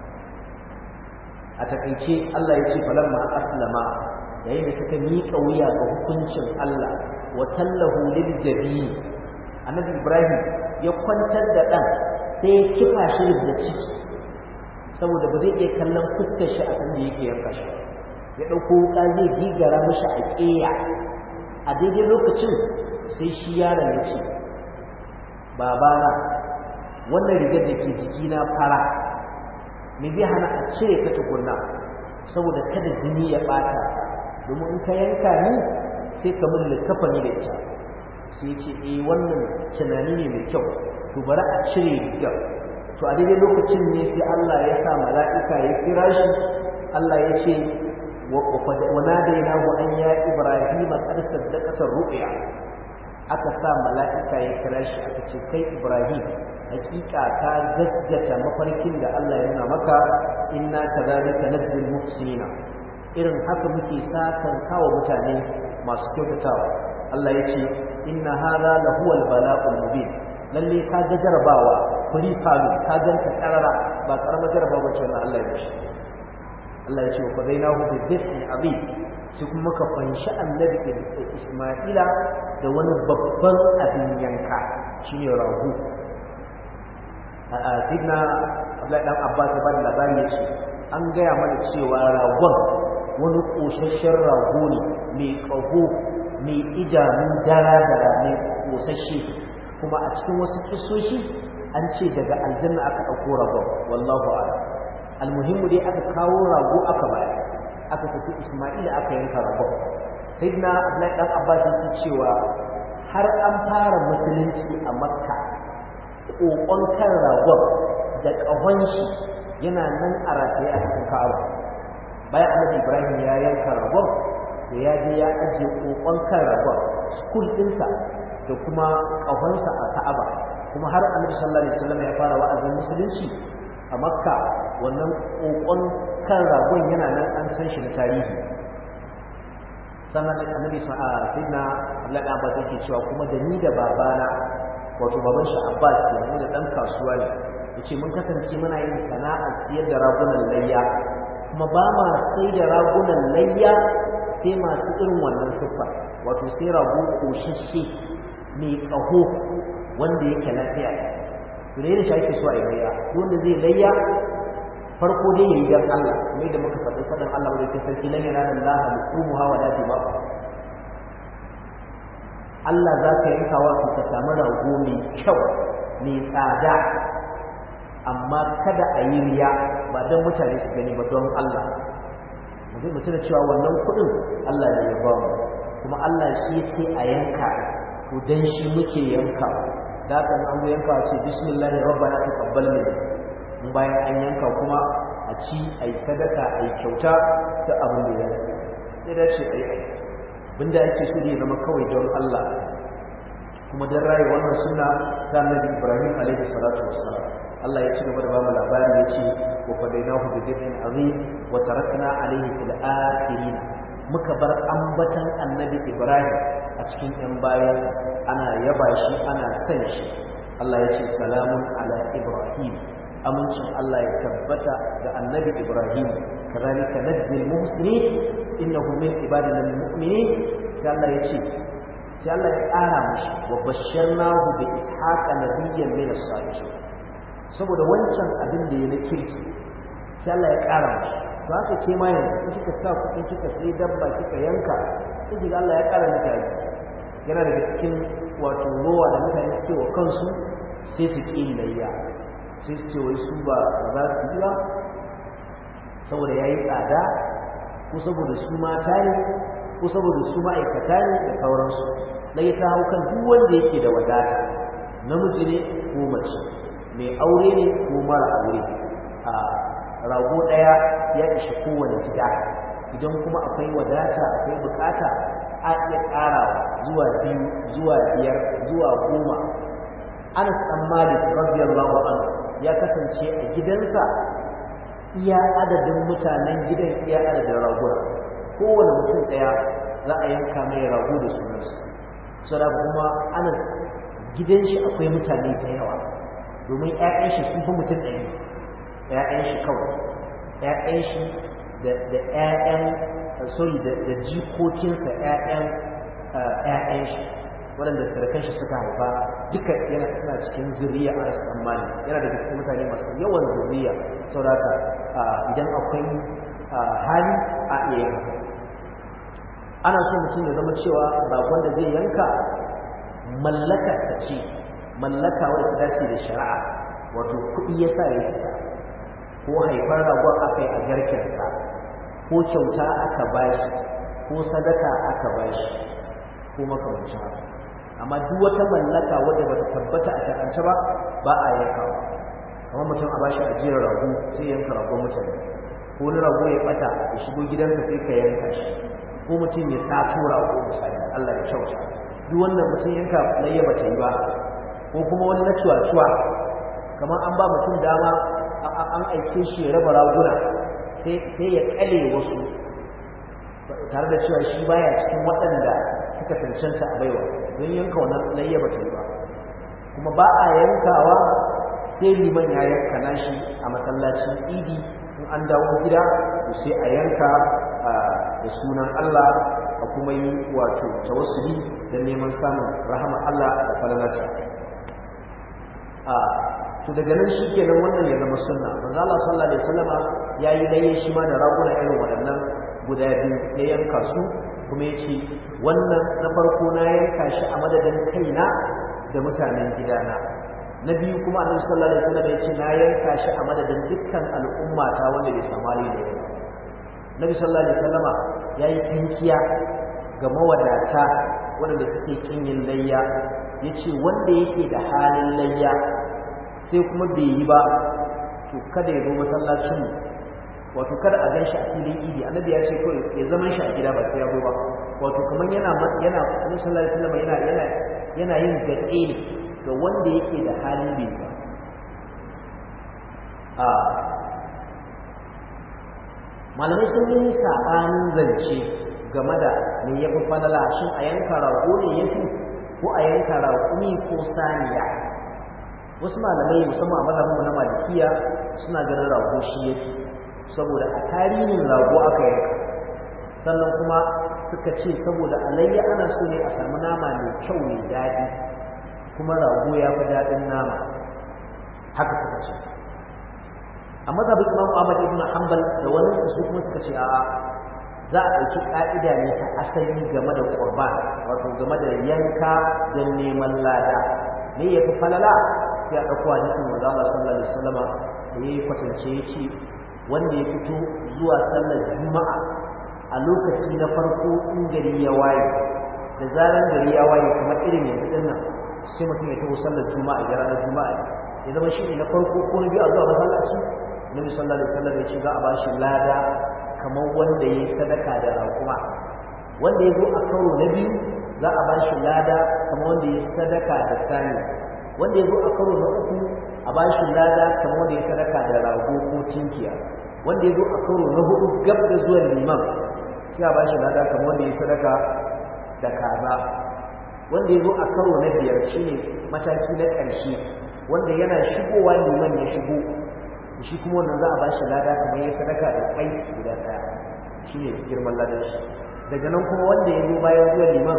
a takaice Allah ya ce falamma aslama yayin da suka miƙa wuya ga hukuncin Allah wa tallahu lil jabin annabi Ibrahim ya kwantar da dan sai ya kifa shi da ciki saboda ba zai iya kallon fuskar shi a kan da yake yanka shi ya ɗauko wuƙa zai gigara mashi a ƙeya a daidai lokacin sai shi yaron ya ce babana wannan rigar da ke jikina fara me zai hana a cire ka tukunna saboda kada jini ya ɓata ta domin in ka yanka ni sai ka mun littafa ni da ita sai ce eh wannan tunani ne mai kyau to bari a cire rigar to a daidai lokacin ne sai Allah ya sa mala'ika ya kira shi Allah ya ce وناديناه أن يا إبراهيم قد صدقت الرؤيا aka sa mala'ika ya kira shi aka ce kai Ibrahim hakika ka gaggata mafarkin da Allah ya nuna maka inna kadhalika najzil muhsinina irin haka muke sakan kawo mutane masu kyautatawa Allah ya ce inna hadha la huwa al-bala'ul mubin lalle ka ga jarabawa kuri falu ka ganta karara ba karamar jarabawa ce na Allah ya ce Allah ya ce wa fadainahu bi dhikrin azim sai kuma ka fanshi annabi Isma'ila da wani babban abin yanka shine rahu a sidna Abdullahi dan Abbas ya bada labari ya ce an gaya mana cewa ragon wani kosasshen rago ne mai ƙaho mai idanun dara-dara mai kosashe kuma a cikin wasu kisoshi an ce daga aljanna aka ɗauko ragon wallahu a'lam almuhimmu dai aka kawo rago aka bayar aka saki Isma'ila aka yanka ragon sayyidina Abdullahi dan Abbas yake cewa har an fara musulunci a Makka kokon kan ragon da kahon shi yana nan a rataye a cikin Ka'aba bayan Annabi Ibrahim ya yanka ragon da ya je ya ajiye kokon kan ragon school ɗinsa da kuma kahonsa a Ka'aba kuma har Annabi sallallahu alaihi wasallam ya fara wa'azin musulunci a Makka wannan kokon kan ragon yana nan an san shi da tarihi sannan annabi sayyidina Abdullahi Abbas yake cewa kuma da ni da babana wato baban shi Abbas ke nan da dan kasuwa ne yace mun kasance muna yin sana'a siyar da ragunan layya kuma ba ma sai da ragunan layya sai masu irin wannan siffa wato sai rago koshishe mai kaho wanda yake lafiya to da shi ake so a yi layya wanda zai layya farko dai yayi dan Allah mai da muka faɗi faɗin Allah mai da sarki lan yana Allah al-qumuha wa la dima'u Allah za ka yanka wa ka samu rago mai kyau mai tsada amma kada a yi riya ba don mutane su gani ba don Allah mutum mutum da cewa wannan kuɗin Allah ne ya ba mu kuma Allah shi ya ce a yanka to dan shi muke yanka da kan an zo yanka ce bismillahir rabbana taqabbal minna in bayan an yanka kuma a ci a yi sadaka a yi kyauta ta abin da ya sai da shi a yi aiki abinda ake so ne zama kawai don Allah kuma don raye wannan suna ta annabi Ibrahim alaihi salatu wassalam Allah ya ci gaba da bamu labari ya ce wa fadainahu bi dhibhin azim wa tarakna alaihi fil akhirin muka bar ambatan annabi Ibrahim a cikin yan bayansa ana yaba shi ana san shi Allah ya ce salamun ala Ibrahim amincin Allah ya tabbata ga annabi Ibrahim kazalika najzil muhsinin innahu min ibadina almu'minin sai Allah ya ce sai Allah ya ƙara mashi wa bashirnahu bi ishaqa nabiyyan min as-salihin saboda wancan abin da ya na kirki sai Allah ya ƙara mashi to haka ke ma yanzu in kika sa kuɗi kika sai dabba kika yanka sai kiga Allah ya ƙara miki aiki yana daga cikin wato rowa da mutane suke wa kansu sai su ƙi layya sai su ce wai su ba za su yi ba saboda ya yi tsada ko saboda su mata ne ko saboda su ma'aikata ne da sauransu layya ta hau kan duk wanda yake da wadata namiji ne ko mace mai aure ne ko mara aure a rago ɗaya ya ishi kowane gida idan kuma akwai wadata akwai bukata a iya ƙarawa zuwa biyu zuwa biyar zuwa goma anas ɗan malik radiyallahu anhu ya kasance a gidansa iya adadin mutanen gidan iya adadin raguna kowane mutum ɗaya za a yanka mai rago da sunansa saboda kuma anas gidan shi akwai mutane da yawa domin 'ya'yan shi sun fi mutum ɗaya ‘ya'yan shi kawai ‘ya'yan shi da ‘ya'yan sorry da jikokinsa ‘ya'yan ‘ya'yan shi waɗanda sarkan shi suka haifa duka yana suna cikin zuriya a rasu mali yana da cikin mutane masu yawan zuriya sauraka idan akwai hali a iya yanka ana so mutum ya zama cewa bakon da zai yanka mallaka ta ce mallaka wadda ta dace da shari'a wato kuɗi ya sa ya siya ko haifar ragon aka yi a garkensa ko kyauta aka bashi ko sadaka aka bashi ko makamancin haka amma duk wata mallaka wadda bata tabbata a shar'ance ba ba a yankawa kamar mutum a bashi ajiyar rago sai yanka ragon mutane ko wani rago ya bata ya shigo gidansa sai ka yanka shi ko mutum ya sato rago misali Allah ya kyauta duk wannan mutum yanka layya bata yi ba ko kuma wani na cuwa-cuwa kamar an ba mutum dama an aike shi ya raba raguna sai ya kale wasu tare da cewa shi baya cikin waɗanda suka cancanta a baiwa don yanka wannan layya ba ta yi ba kuma ba a yankawa sai liman ya yanka nashi a masallacin idi in an dawo gida to sai a yanka da sunan Allah a kuma yi wato tawassuli da neman samun rahama Allah da falalarsa to daga nan shi kenan wannan ya zama sunna manzo Allah sallallahu alaihi wasallama yayi laye shi ma da raguna irin waɗannan guda biyu ya yanka su kuma yace wannan na farko na yanka shi a madadin kaina da mutanen gidana na biyu kuma annabi sallallahu alaihi wasallam yace na yanka shi a madadin dukkan al'umma ta wanda bai samu hali da yau Nabi sallallahu alaihi wasallama yayi tinkiya ga mawadata wanda suke kin yin layya yace wanda yake da halin layya sai kuma bai yi ba to kada ya zo masallacin wato kada a ganshi a filin idi annabi ya ce kawai ya zaman shi a gida ba sai ya zo ba wato kamar yana yana annabi sallallahu alaihi wasallam yana yana yana yin gaɗe ne ga wanda yake da halin bai ba a malamai sun yi sabanin zance game da me ya fi falala shin a yanka rago ne ya fi ko a yanka raƙumi ko saniya wasu malamai musamman a mazhabinmu na malikiya suna ganin rago shi yake saboda a tarihin rago aka yanka sannan kuma suka ce saboda alayya ana so ne a samu nama mai kyau mai daɗi kuma rago ya fi daɗin nama haka suka ce a mazhabin imam ahmad ibn hanbal da wani su kuma suka ce a'a za a ɗauki ƙa'ida ne ta asali game da qurban wato game da yanka don neman lada me ya fi falala sai a ɗauko hadisin manzo Allah sallallahu alaihi wasallama da yayi kwatance yace wanda ya fito zuwa sallar juma'a a lokaci na farko in gari ya waye da zaran gari ya waye kamar irin yanzu din nan sai mutum ya taho sallar juma'a da ranar juma'a ya zama shi ne na farko ko na biyu a zuwa masallaci nabi sallallahu alaihi wasallam ya ce za a bashi lada kamar wanda ya yi sadaka da raƙuma wanda ya zo a karo na biyu za a bashi lada kamar wanda ya yi sadaka da sani wanda ya zo a karo na uku a ba shi lada kamar wanda ya sadaka da rago ko tinkiya wanda ya zo a karo na hudu gab da zuwan liman sai a ba shi lada kamar wanda ya sadaka da kaza wanda ya zo a karo na biyar shine mataki na ƙarshe wanda yana shigowa liman ya shigo shi kuma wannan za a ba shi lada kamar ya sadaka da kai guda ɗaya shine girman ladan shi daga nan kuma wanda ya zo bayan zuwan liman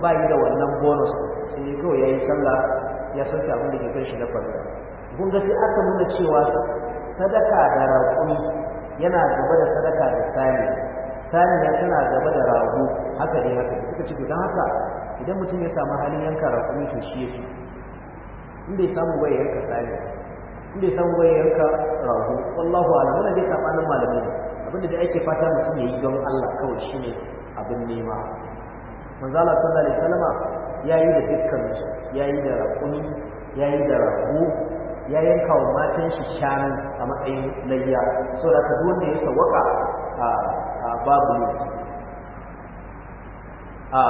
ba yi da wannan bonus sai dai kawai ya yi sallah ya sauke abin da ke kan shi na farko kun ga sai aka nuna cewa sadaka da raƙumi yana gaba da sadaka da sani saniya tana gaba da rago haka ne haka suka ce don haka idan mutum ya samu halin yanka raƙumi to shi yake in bai samu bai yanka saniya in bai samu bai yanka rago wallahu a'lam wannan dai sabanin malamai ne abinda da ake fata mutum ya yi don Allah kawai shine abin nema manzo Allah sallallahu alaihi wasallama yayi da dukkan su yayi da raƙumi yayi da rago ya yanka wa matan shi shanu a matsayin layya saboda ka duk wanda ya sawaka a babu ne a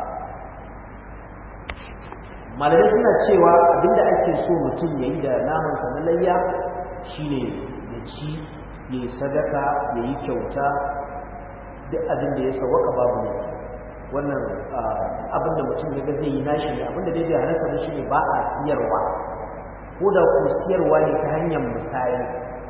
malamai suna cewa abinda ake so mutum ya yi da namansa na layya shine ya ci ya yi sadaka ya yi kyauta duk abin da ya sawaka babu ne wannan abin da mutum ya ga zai yi nashi ne abin da dai bai halarta da shi ne ba a siyarwa ko da ku siyarwa ne ta hanyar misali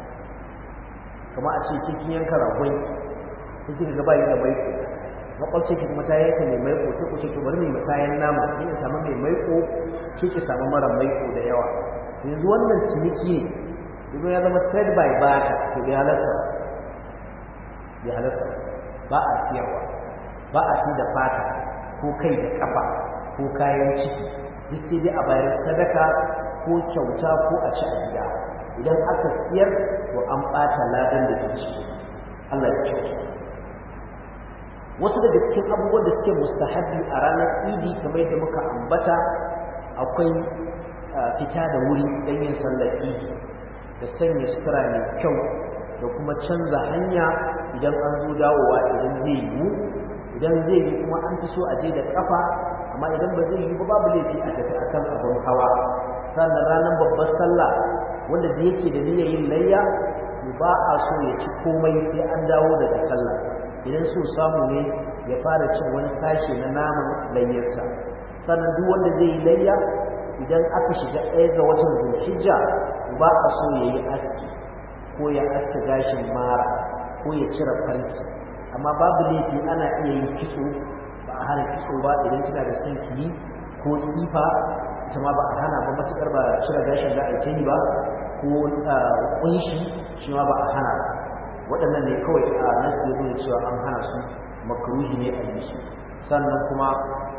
kama a ce kikin yanka ragon kun kika ga bayi da maiko makwabci ki kuma ta yanka mai maiko sai ku ce to bari mai mutayen nama ni in samu mai maiko ki ki samu mara maiko da yawa yanzu wannan ciniki ne yanzu ya zama trade by barter to bai halasta bai halasta ba a siyarwa ba a si da fata ko kai da kafa ko kayan ciki duk sai dai a bayar sadaka ko kyauta ko a ci a gida idan aka siyar to an ɓata ladan da ke ciki Allah ya kyauta wasu daga cikin abubuwan da suke mustahabbi a ranar idi kamar yadda muka ambata akwai fita da wuri don yin sallar idi da sanya sutura mai kyau da kuma canza hanya idan an zo dawowa idan zai yiwu idan zai yi kuma an fi so a je da kafa amma idan ba zai yi ba babu laifi a tafi akan abin hawa sannan ranar babbar sallah wanda da yake da niyyar yin layya ba a so ya ci komai sai an dawo daga sallah idan so samu ne ya fara cin wani sashe na naman layyarsa sannan duk wanda zai yi layya idan aka shiga ɗaya ga watan zulhijja ba a so ya yi aski ko ya aska gashin mara ko ya cire farci amma babu laifi ana iya yin kitso ba a hana kitso ba idan kina da son ki ko tsifa ita ma ba a hana ba matuƙar ba cire gashin za a yi ba ko kunshi shi ma ba a hana ba waɗannan ne kawai a nasu ya nuna cewa an hana su makaruhi ne a yi su sannan kuma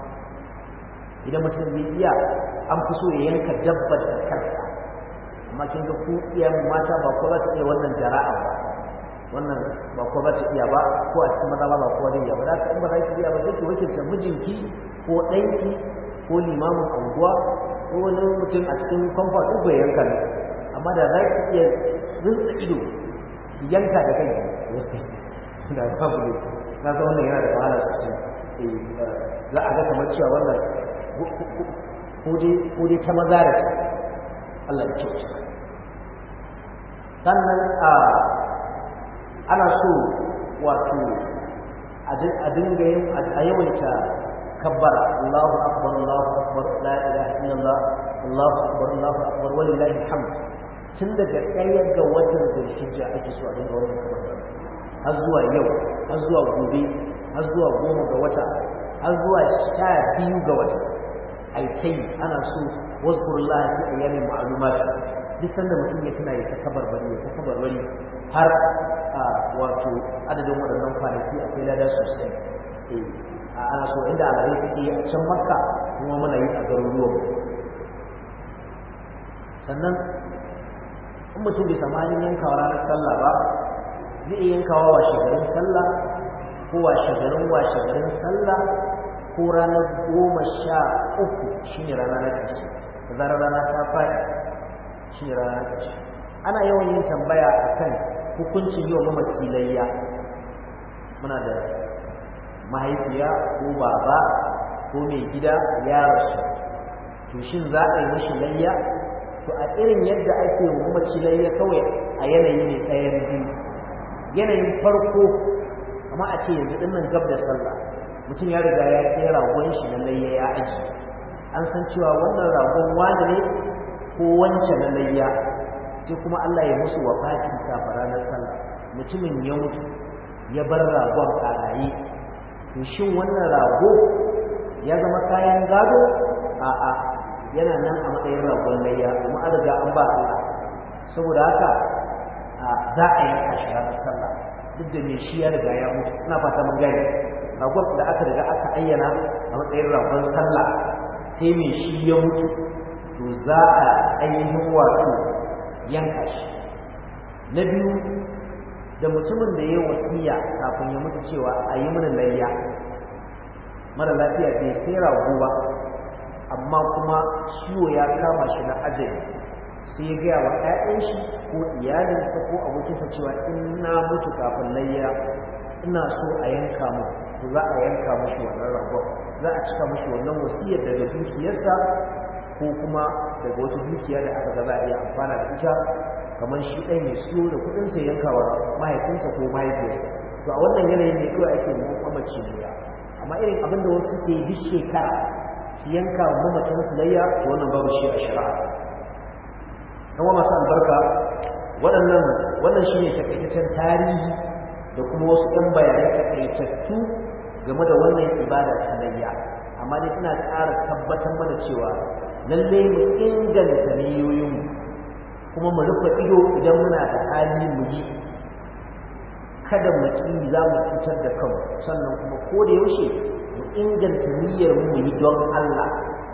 idan mutum zai iya an fi so ya yanka dabbar da kansa amma kin ga ku iyayen mata ba ko za ta iya wannan jara'a ba wannan ba ko za ta iya ba ko a cikin maza ba ba ko zai iya ba da in ba za ki iya ba sai ki wakilta mijinki ko ɗanki ko limamin anguwa ko wani mutum a cikin kwamfa uku ya yanka ne amma da za ki iya rinsa ido yanka da kai da babu ne na ga wannan yana da wahala sosai za a ga kamar cewa wannan ko dai ta maza da ta Allah ya kyauta sannan a ana so wato a dinga yin a yawaita kabbara Allahu akbar Allahu akbar la ilaha illallah Allahu akbar Allahu akbar walillahi hamd tun daga ɗaya ga watan zulhijja ake so a dinga wannan kabbara har zuwa yau har zuwa gobe har zuwa goma ga wata har zuwa sha biyu ga wata ai tai ana so wazkurullah fi ayyamin ma'lumat duk sanda mutum ya tuna ya ta kabarbari ya ta kabarbari har wato adadin waɗannan kwanaki akwai lada sosai a ana so inda alhari suke yi a can makka kuma muna yi a garuruwan sannan in mutum bai samu hanyar yankawa ranar sallah ba zai iya yankawa wa shagarin sallah ko wa shagarin wa shagarin sallah ko ranar goma sha uku shi ne rana na ƙarshe da zarar rana ta faɗi shi ne rana na ƙarshe ana yawan yin tambaya a kan hukuncin yi wa mamaci layya muna da mahaifiya ko baba ko mai gida ya rasu to shin za a yi mashi layya to a irin yadda ake wa mamaci layya kawai a yanayi ne ɗayan biyu yanayin farko amma a ce yanzu ɗin nan gab da sallah mutum ya riga ya kai ragon shi na layya ya aji an san cewa wannan ragon wani ne ko wance na layya sai kuma Allah ya musu wafatin kafa ranar sallah mutumin ya mutu ya bar ragon a raye to shin wannan rago ya zama kayan gado a'a yana nan a matsayin ragon layya kuma an riga an ba Allah saboda haka za a yanka shi ranar sallah duk da me shi ya riga ya mutu ina fata mun gane ragon da aka riga aka ayyana a matsayin ragon sallah sai me shi ya mutu to za a ainihin wato yanka shi na biyu da mutumin da ya wasiya kafin ya mutu cewa a yi mana layya mara lafiya bai sai rago ba amma kuma ciwo ya kama shi na ajali sai ya gaya wa 'ya'yan shi ko iyalinsa ko abokinsa cewa in na mutu kafin layya ina so a yanka mu to za a yanka mushi wannan ragon za a cika mushi wannan wasiyar daga dukiyarsa ko kuma daga wata dukiya da aka ga za a iya amfana da ita kamar shi ɗan ya siyo da kuɗinsa yanka wa mahaifinsa ko mahaifiyarsa to a wannan yanayin ne kawai ake mamaci ne amma irin abin da wasu ke duk shekara su yanka wa mamacin su layya to wannan babu shi a shari'a dan wa masu albarka waɗannan wannan shi ne takaitaccen tarihi da kuma wasu ɗan bayanai takaitattu game da wannan ibada ta layya amma dai ina ƙara tabbatar mana cewa lallai mu inganta niyoyinmu kuma mu rufe ido idan muna da hali mu yi kada mu ƙi za mu cutar da kanmu sannan kuma ko da yaushe mu inganta niyyar mu yi don Allah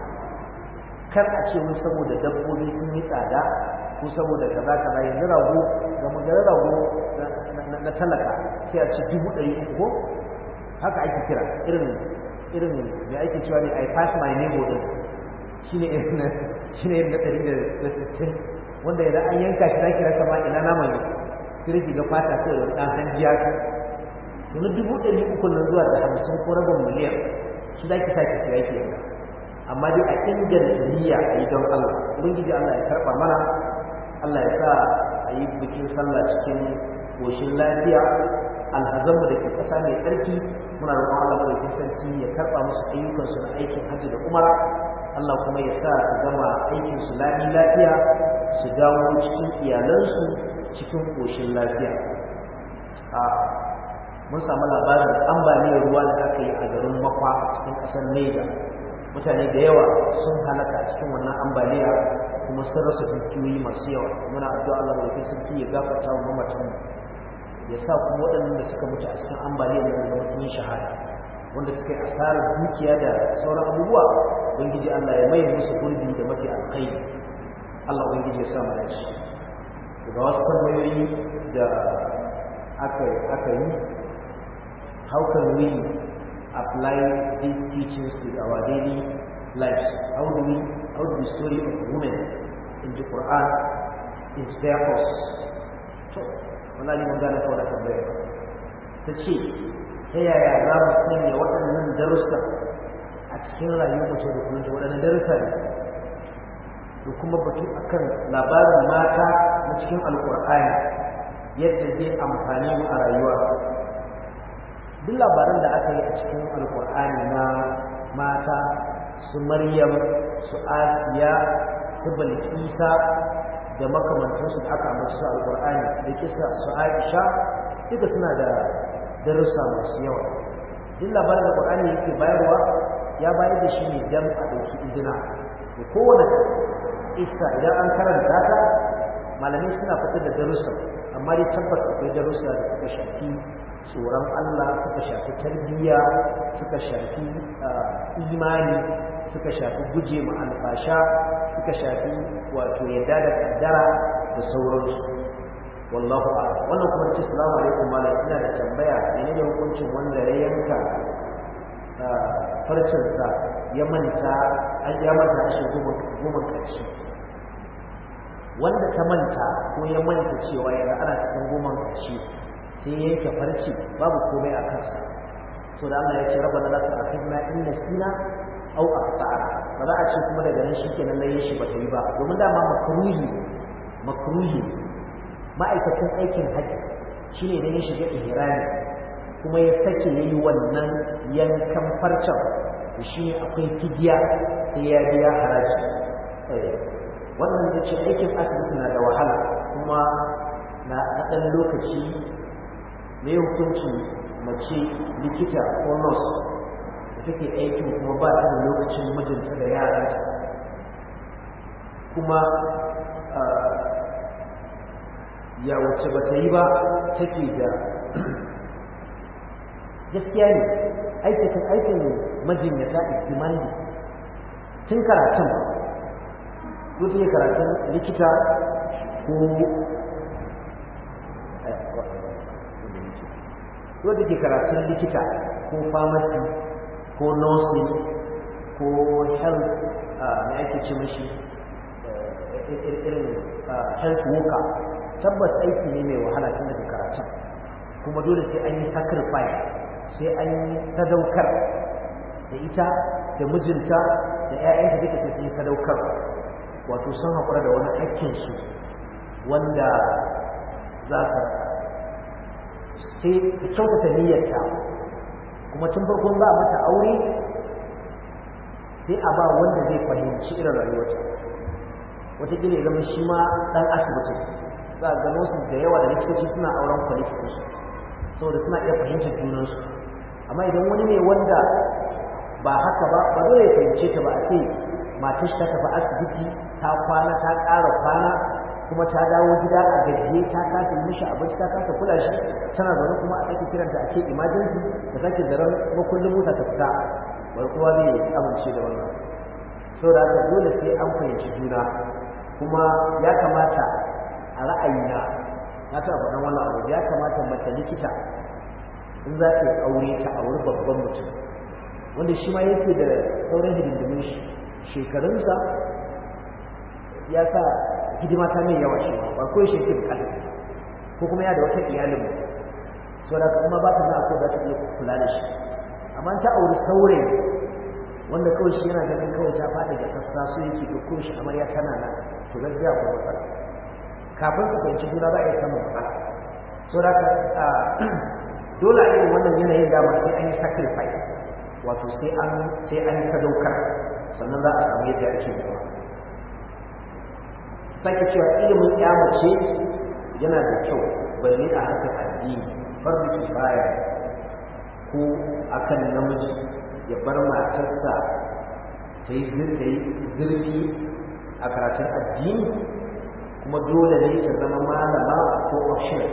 kar a ce mun saboda dabbobi sun yi tsada ko saboda kaza kaza yanzu rago ga magana rago na talaka sai a ce dubu ɗari uku ko haka ake kira irin irin me ake cewa ne I pass my neighbor din shine irin na shine irin na ɗari da sittin wanda idan an yanka shi zaki rasa ma ina naman ne sai ki ga fata sai da ɗan hanjiya ka yanzu dubu ɗari uku nan zuwa da hamsin ko rabin miliyan shi zaki sa ki siya ki yanka amma dai a inganta niyya a yi don Allah ubangiji Allah ya karɓa mana Allah ya sa a yi bikin sallah cikin koshin lafiya alhazanmu da ke ƙasa mai tsarki muna roƙon Allah madaukakin sarki ya karɓa musu ayyukansu na aikin hajji da umara Allah kuma ya sa su gama aikin su lami lafiya su dawo cikin iyalansu cikin koshin lafiya a mun samu labarin ambaliyar ruwa da aka yi a garin makwa cikin ƙasar Niger mutane da yawa sun halaka a cikin wannan ambaliya kuma sun rasa dukiyoyi masu yawa muna addu'a Allah mai sarki ya gafarta wa mamatan ya sa kuma waɗannan da suka mutu a cikin ambaliyar nan da sun yi shahada wanda suka yi asarar dukiya da sauran abubuwa ubangiji Allah ya mai musu gurbi da mafi alkhairi Allah ubangiji ya sa mu dace daga wasu tambayoyi da aka aka yi how can we apply these teachings to our daily lives how do we how do the story of women in the Quran inspire us to wallahi mun gane kawai da tambaya ta ce ta yaya za mu sanya waɗannan darussa a cikin rayuwar mutum da kuma waɗannan darussa ne da kuma batu akan labarin mata na cikin alƙur'ani yadda zai amfani mu a rayuwa duk labaran da aka yi a cikin alƙur'ani na mata su maryam su asiya su balkisa da makamantansu da aka ambaci su alƙur'ani da kisa su aisha duka suna da darussa masu yawa duk labarin da ƙur'ani yake bayarwa ya bayar da shi ne dan a ɗauki izina da kowane isa idan an karanta ta malamai suna fitar da darussa amma dai tabbas akwai darussa da suka shafi tsoron Allah suka shafi tarbiyya suka shafi imani suka shafi guje ma alfasha suka shafi wato yadda da kaddara da sauransu wallahu a'lam wannan kuma ce assalamu alaikum malam ina da tambaya menene hukuncin wanda ya yanka farcinsa ya manta an ya manta shi goma karshe wanda ta manta ko ya manta cewa yana ana cikin goma karshe sai ya yanke farci babu komai a kansa so da Allah ya ce rabbana la tu'akhidna in nasina aw akhtana ba za a ce kuma daga nan shikenan layin shi ba ta yi ba domin dama makruhi makruhi ma'aikacin aikin haji shine idan ya shiga ihrami kuma ya sake yayi wannan yankan farcen shi akwai fidiya sai ya biya haraji wannan da ce aikin asibiti na da wahala kuma na ɗan lokaci mai hukunci mace likita ko nurse da take aikin kuma ba ta da lokacin mijinta da yaranta kuma ya wace ba ta yi ba take da gaskiya ne aikacin aikin majinyata ikimani tun karatun ko ta karatun likita ko wadda ke karatun likita ko pharmacy ko nursing ko health na ake ce mashi irin health worker tabbas aiki ne mai wahala tun daga karatun kuma dole sai an yi sacrifice sai an yi sadaukar da ita da mijinta da 'ya'yanta duka sai sun yi sadaukar wato sun haƙura da wani hakkinsu wanda za su rasa sai ka kyautata niyyarta kuma tun farkon za a mata aure sai a ba wanda zai fahimci irin rayuwarta wataƙila ya zama shi ma ɗan asibiti za a gano su da yawa da likitoci suna auren kwalifikinsu saboda suna iya fahimtar junansu amma idan wani ne wanda ba haka ba ba dole ya fahimce ta ba a ce matar ta tafi asibiti ta kwana ta ƙara kwana kuma ta dawo gida a gajiye ta kasa mishi abinci ta kasa kula shi tana zaune kuma a sake kiranta a ce emergency da sake zaren makullin mota ta fita bai kowa zai amince da wannan saboda haka dole sai an fahimci juna kuma ya kamata a ra'ayina na taɓa faɗan wannan abu ya kamata mace likita in za ta yi aure ta auri babban mutum wanda shi ma yake da sauran hidindimin shi shekarunsa ya sa hidima ta mai yawa shi ba ko shi yake bukata ko kuma ya da wata iyalin mu so da kuma ba ta na ko za ta iya kula da shi amma ta auri saurayi wanda kawai shi yana ganin kawai ta faɗi da sassa so yake da ko shi amarya tana nan to gaskiya ko matsala kafin ka fahimci juna za a iya samun matsala so da ka dole a irin wannan yanayin dama sai an yi sacrifice wato sai an sai an yi sadaukar sannan za a samu yadda ake yi sake cewa ilimin mace yana da kyau balle a harkar addini farbi kifaya ko akan namiji ya bar matarsa ta yi zurfi a karatun addini kuma dole ne ta zama malama ko option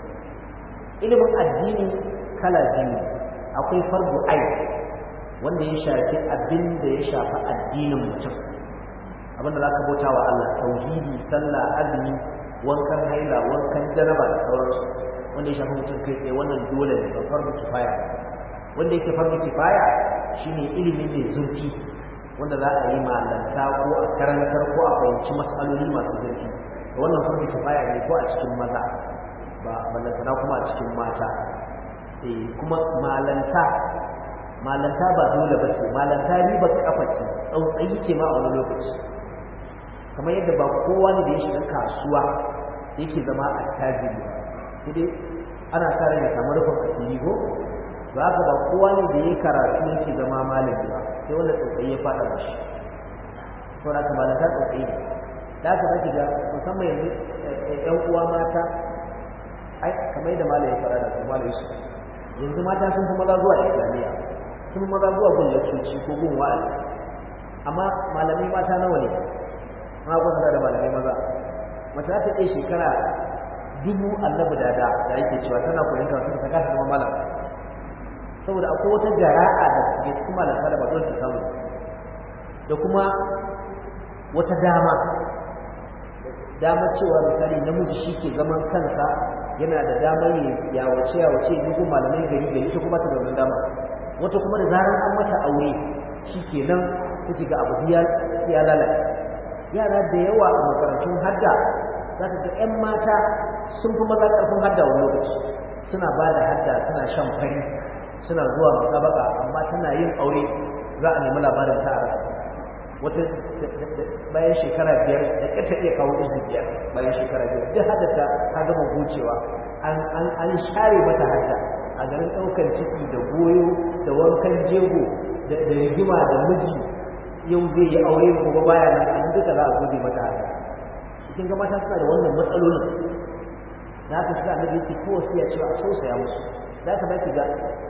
ilimin addini kala biyu akwai farbu ai wanda ya shafi abin da ya shafi addinin mutum abin da za ka bauta wa Allah tauhidi sallah azumi wankan haila wankan jaraba da sauransu wanda ya shafi mutum kai tsaye wannan dole ne ba farbu kifaya wanda yake farbu kifaya shine ilimi mai zurfi wanda za a yi malanta ko a karantar ko a fahimci matsaloli masu zurfi wannan farko kifaya ne ko a cikin maza ba ballantana kuma a cikin mata eh kuma malanta malanta ba dole ba ce malanta riba kafa ce tsautsayi ce ma a wani lokaci kamar yadda ba kowa ne da ya shiga kasuwa yake zama a tajiri sai dai ana sa rai ya samu rufin asiri ko ba haka ba kowa ne da ya karatu yake zama malami ba sai wanda tsautsayi ya faɗa mashi saboda haka malanta tsautsayi ne da aka zaki ga musamman yanzu ƴan uwa mata ai kamar yadda malai ya fara da kuma malai su yanzu mata sun fi maza zuwa islamiyya sun fi maza zuwa gun lakcoci ko gun wa'azi amma malamai mata nawa ne ma kwanta da malamai maza mace za ta iya shekara dubu annabi dada da yake cewa tana koyon karatu ta kasa zama malam saboda akwai wata jara'a da ke cikin malanta da ba dole ta samu da kuma wata dama damar cewa misali namiji shi ke zaman kansa yana da damar ya wace ya wace duk malamai gari gari ta kuma ta da wannan dama wata kuma da zarar an mata aure shi ke nan kuke ga abu ya lalace yara da yawa a makarantun hadda za ka ga 'yan mata sun fi maza ƙarfin hadda wani lokaci suna ba da hadda suna shan fari suna zuwa musabaka amma tana yin aure za a nemi labarin ta a rasa wata bayan shekara biyar da ƙarta iya kawo izu biyar bayan shekara biyar duk haddata ta gama gocewa an share mata hadda a garin ɗaukar ciki da goyo da wankan jego da rigima da miji yau zai yi aure gobe baya nan an duka za a gode mata hadda cikin ga mata suna da wannan matsalolin da haka shi annabi yake ko wasu ya cewa a tausaya musu da haka baki ga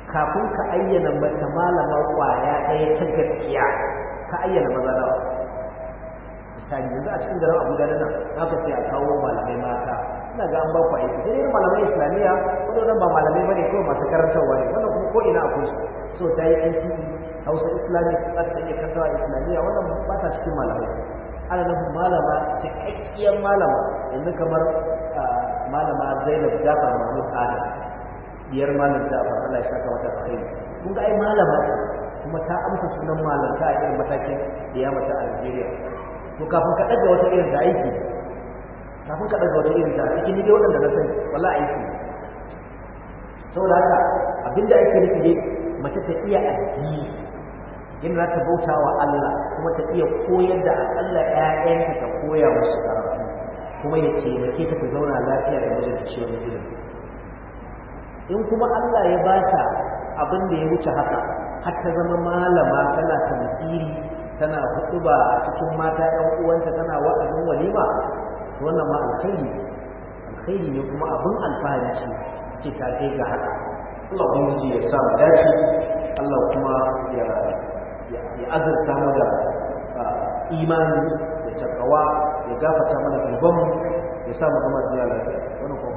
kafin ka ayyana mace malama kwaya ɗaya ta gaskiya ka ayyana maza nawa misali yanzu a cikin garin abuja da nan na ka sai a kawo malamai mata ina ga an ba ku aiki sai dai malamai islamiyya wadannan ba malamai bane kawai masu karantarwa ne wannan kuma ko ina akwai su so ta yi NCE Hausa Islamic za ta iya karantawa islamiyya wannan ba ta cikin malamai ana nufin malama cikakkiyar malama yanzu kamar malama Zainab Jafar Mahmud Adam diyar malam Jafar Allah ya saka mata alkhairi kun ga ai malama ce kuma ta amsa sunan malanta a irin matakin da ya mata a Nigeria to kafin ka ɗaga wata irin da aiki kafin ka ɗaga wata irin da cikin ni dai waɗanda na sani wala aiki saboda haka abinda ake nufi dai mace ta iya addini in za ta bauta wa Allah kuma ta iya koyar da akalla ƴaƴanta ta koya musu karatu kuma ya taimake ta ta zauna lafiya da mijinta shi wani ilimi in kuma Allah ya bata abin da ya wuce haka har ta zama malama tana tamsiri tana hutuba a cikin mata ɗan uwanta tana wa'azin walima to wannan ma alkhairi alkhairi ne kuma abin alfahari ce ce ta kai ga haka Allah ubangiji ya sa mu dace Allah kuma ya ya azurta mu da imani da takawa ya gafarta mana zunuban ya sa mu zama duniya lafiya wannan kuma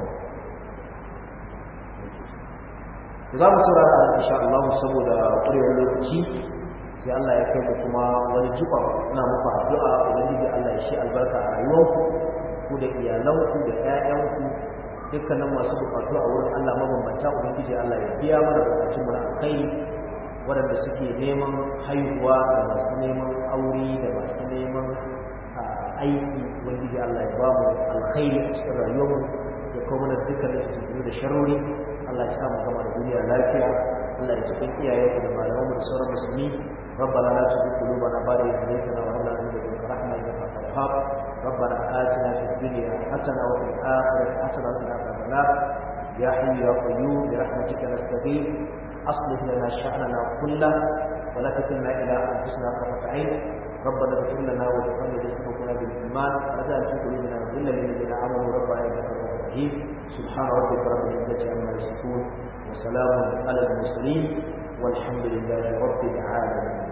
za mu saurara insha Allah saboda ƙurewar lokaci sai Allah ya kai mu kuma wani jiba ina muku addu'a ubangiji Allah ya shi albarka a rayuwarku ku da iyalanku da ƴaƴanku dukkanin masu bukatu a wurin Allah mabambanta ubangiji Allah ya biya mana bukatun mu na alkhairi waɗanda suke neman haihuwa da masu neman aure da masu neman aiki ubangiji Allah ya ba mu alkhairi a cikin rayuwarmu ya kawo mana dukkanin su da sharori Allah ya sa mu gama da duniya lafiya Allah ya cikin iyayenmu da malamanmu da sauran musulmi ربنا لا تزغ قلوبنا بعد إذ هديتنا وهب لنا من لدنك رحمة إنك أنت الوهاب ربنا آتنا في الدنيا حسنة وفي الآخرة حسنة وقنا عذاب النار يا حي يا قيوم برحمتك نستغيث أصلح لنا شأننا كله ولا تكلنا إلى أنفسنا طرفة عين ربنا اغفر لنا ولإخواننا الذين سبقونا بالإيمان ولا تجعل في قلوبنا غلا للذين آمنوا ربنا إنك رؤوف رحيم سبحان ربك رب العزة عما يصفون وسلام على المرسلين والحمد لله رب العالمين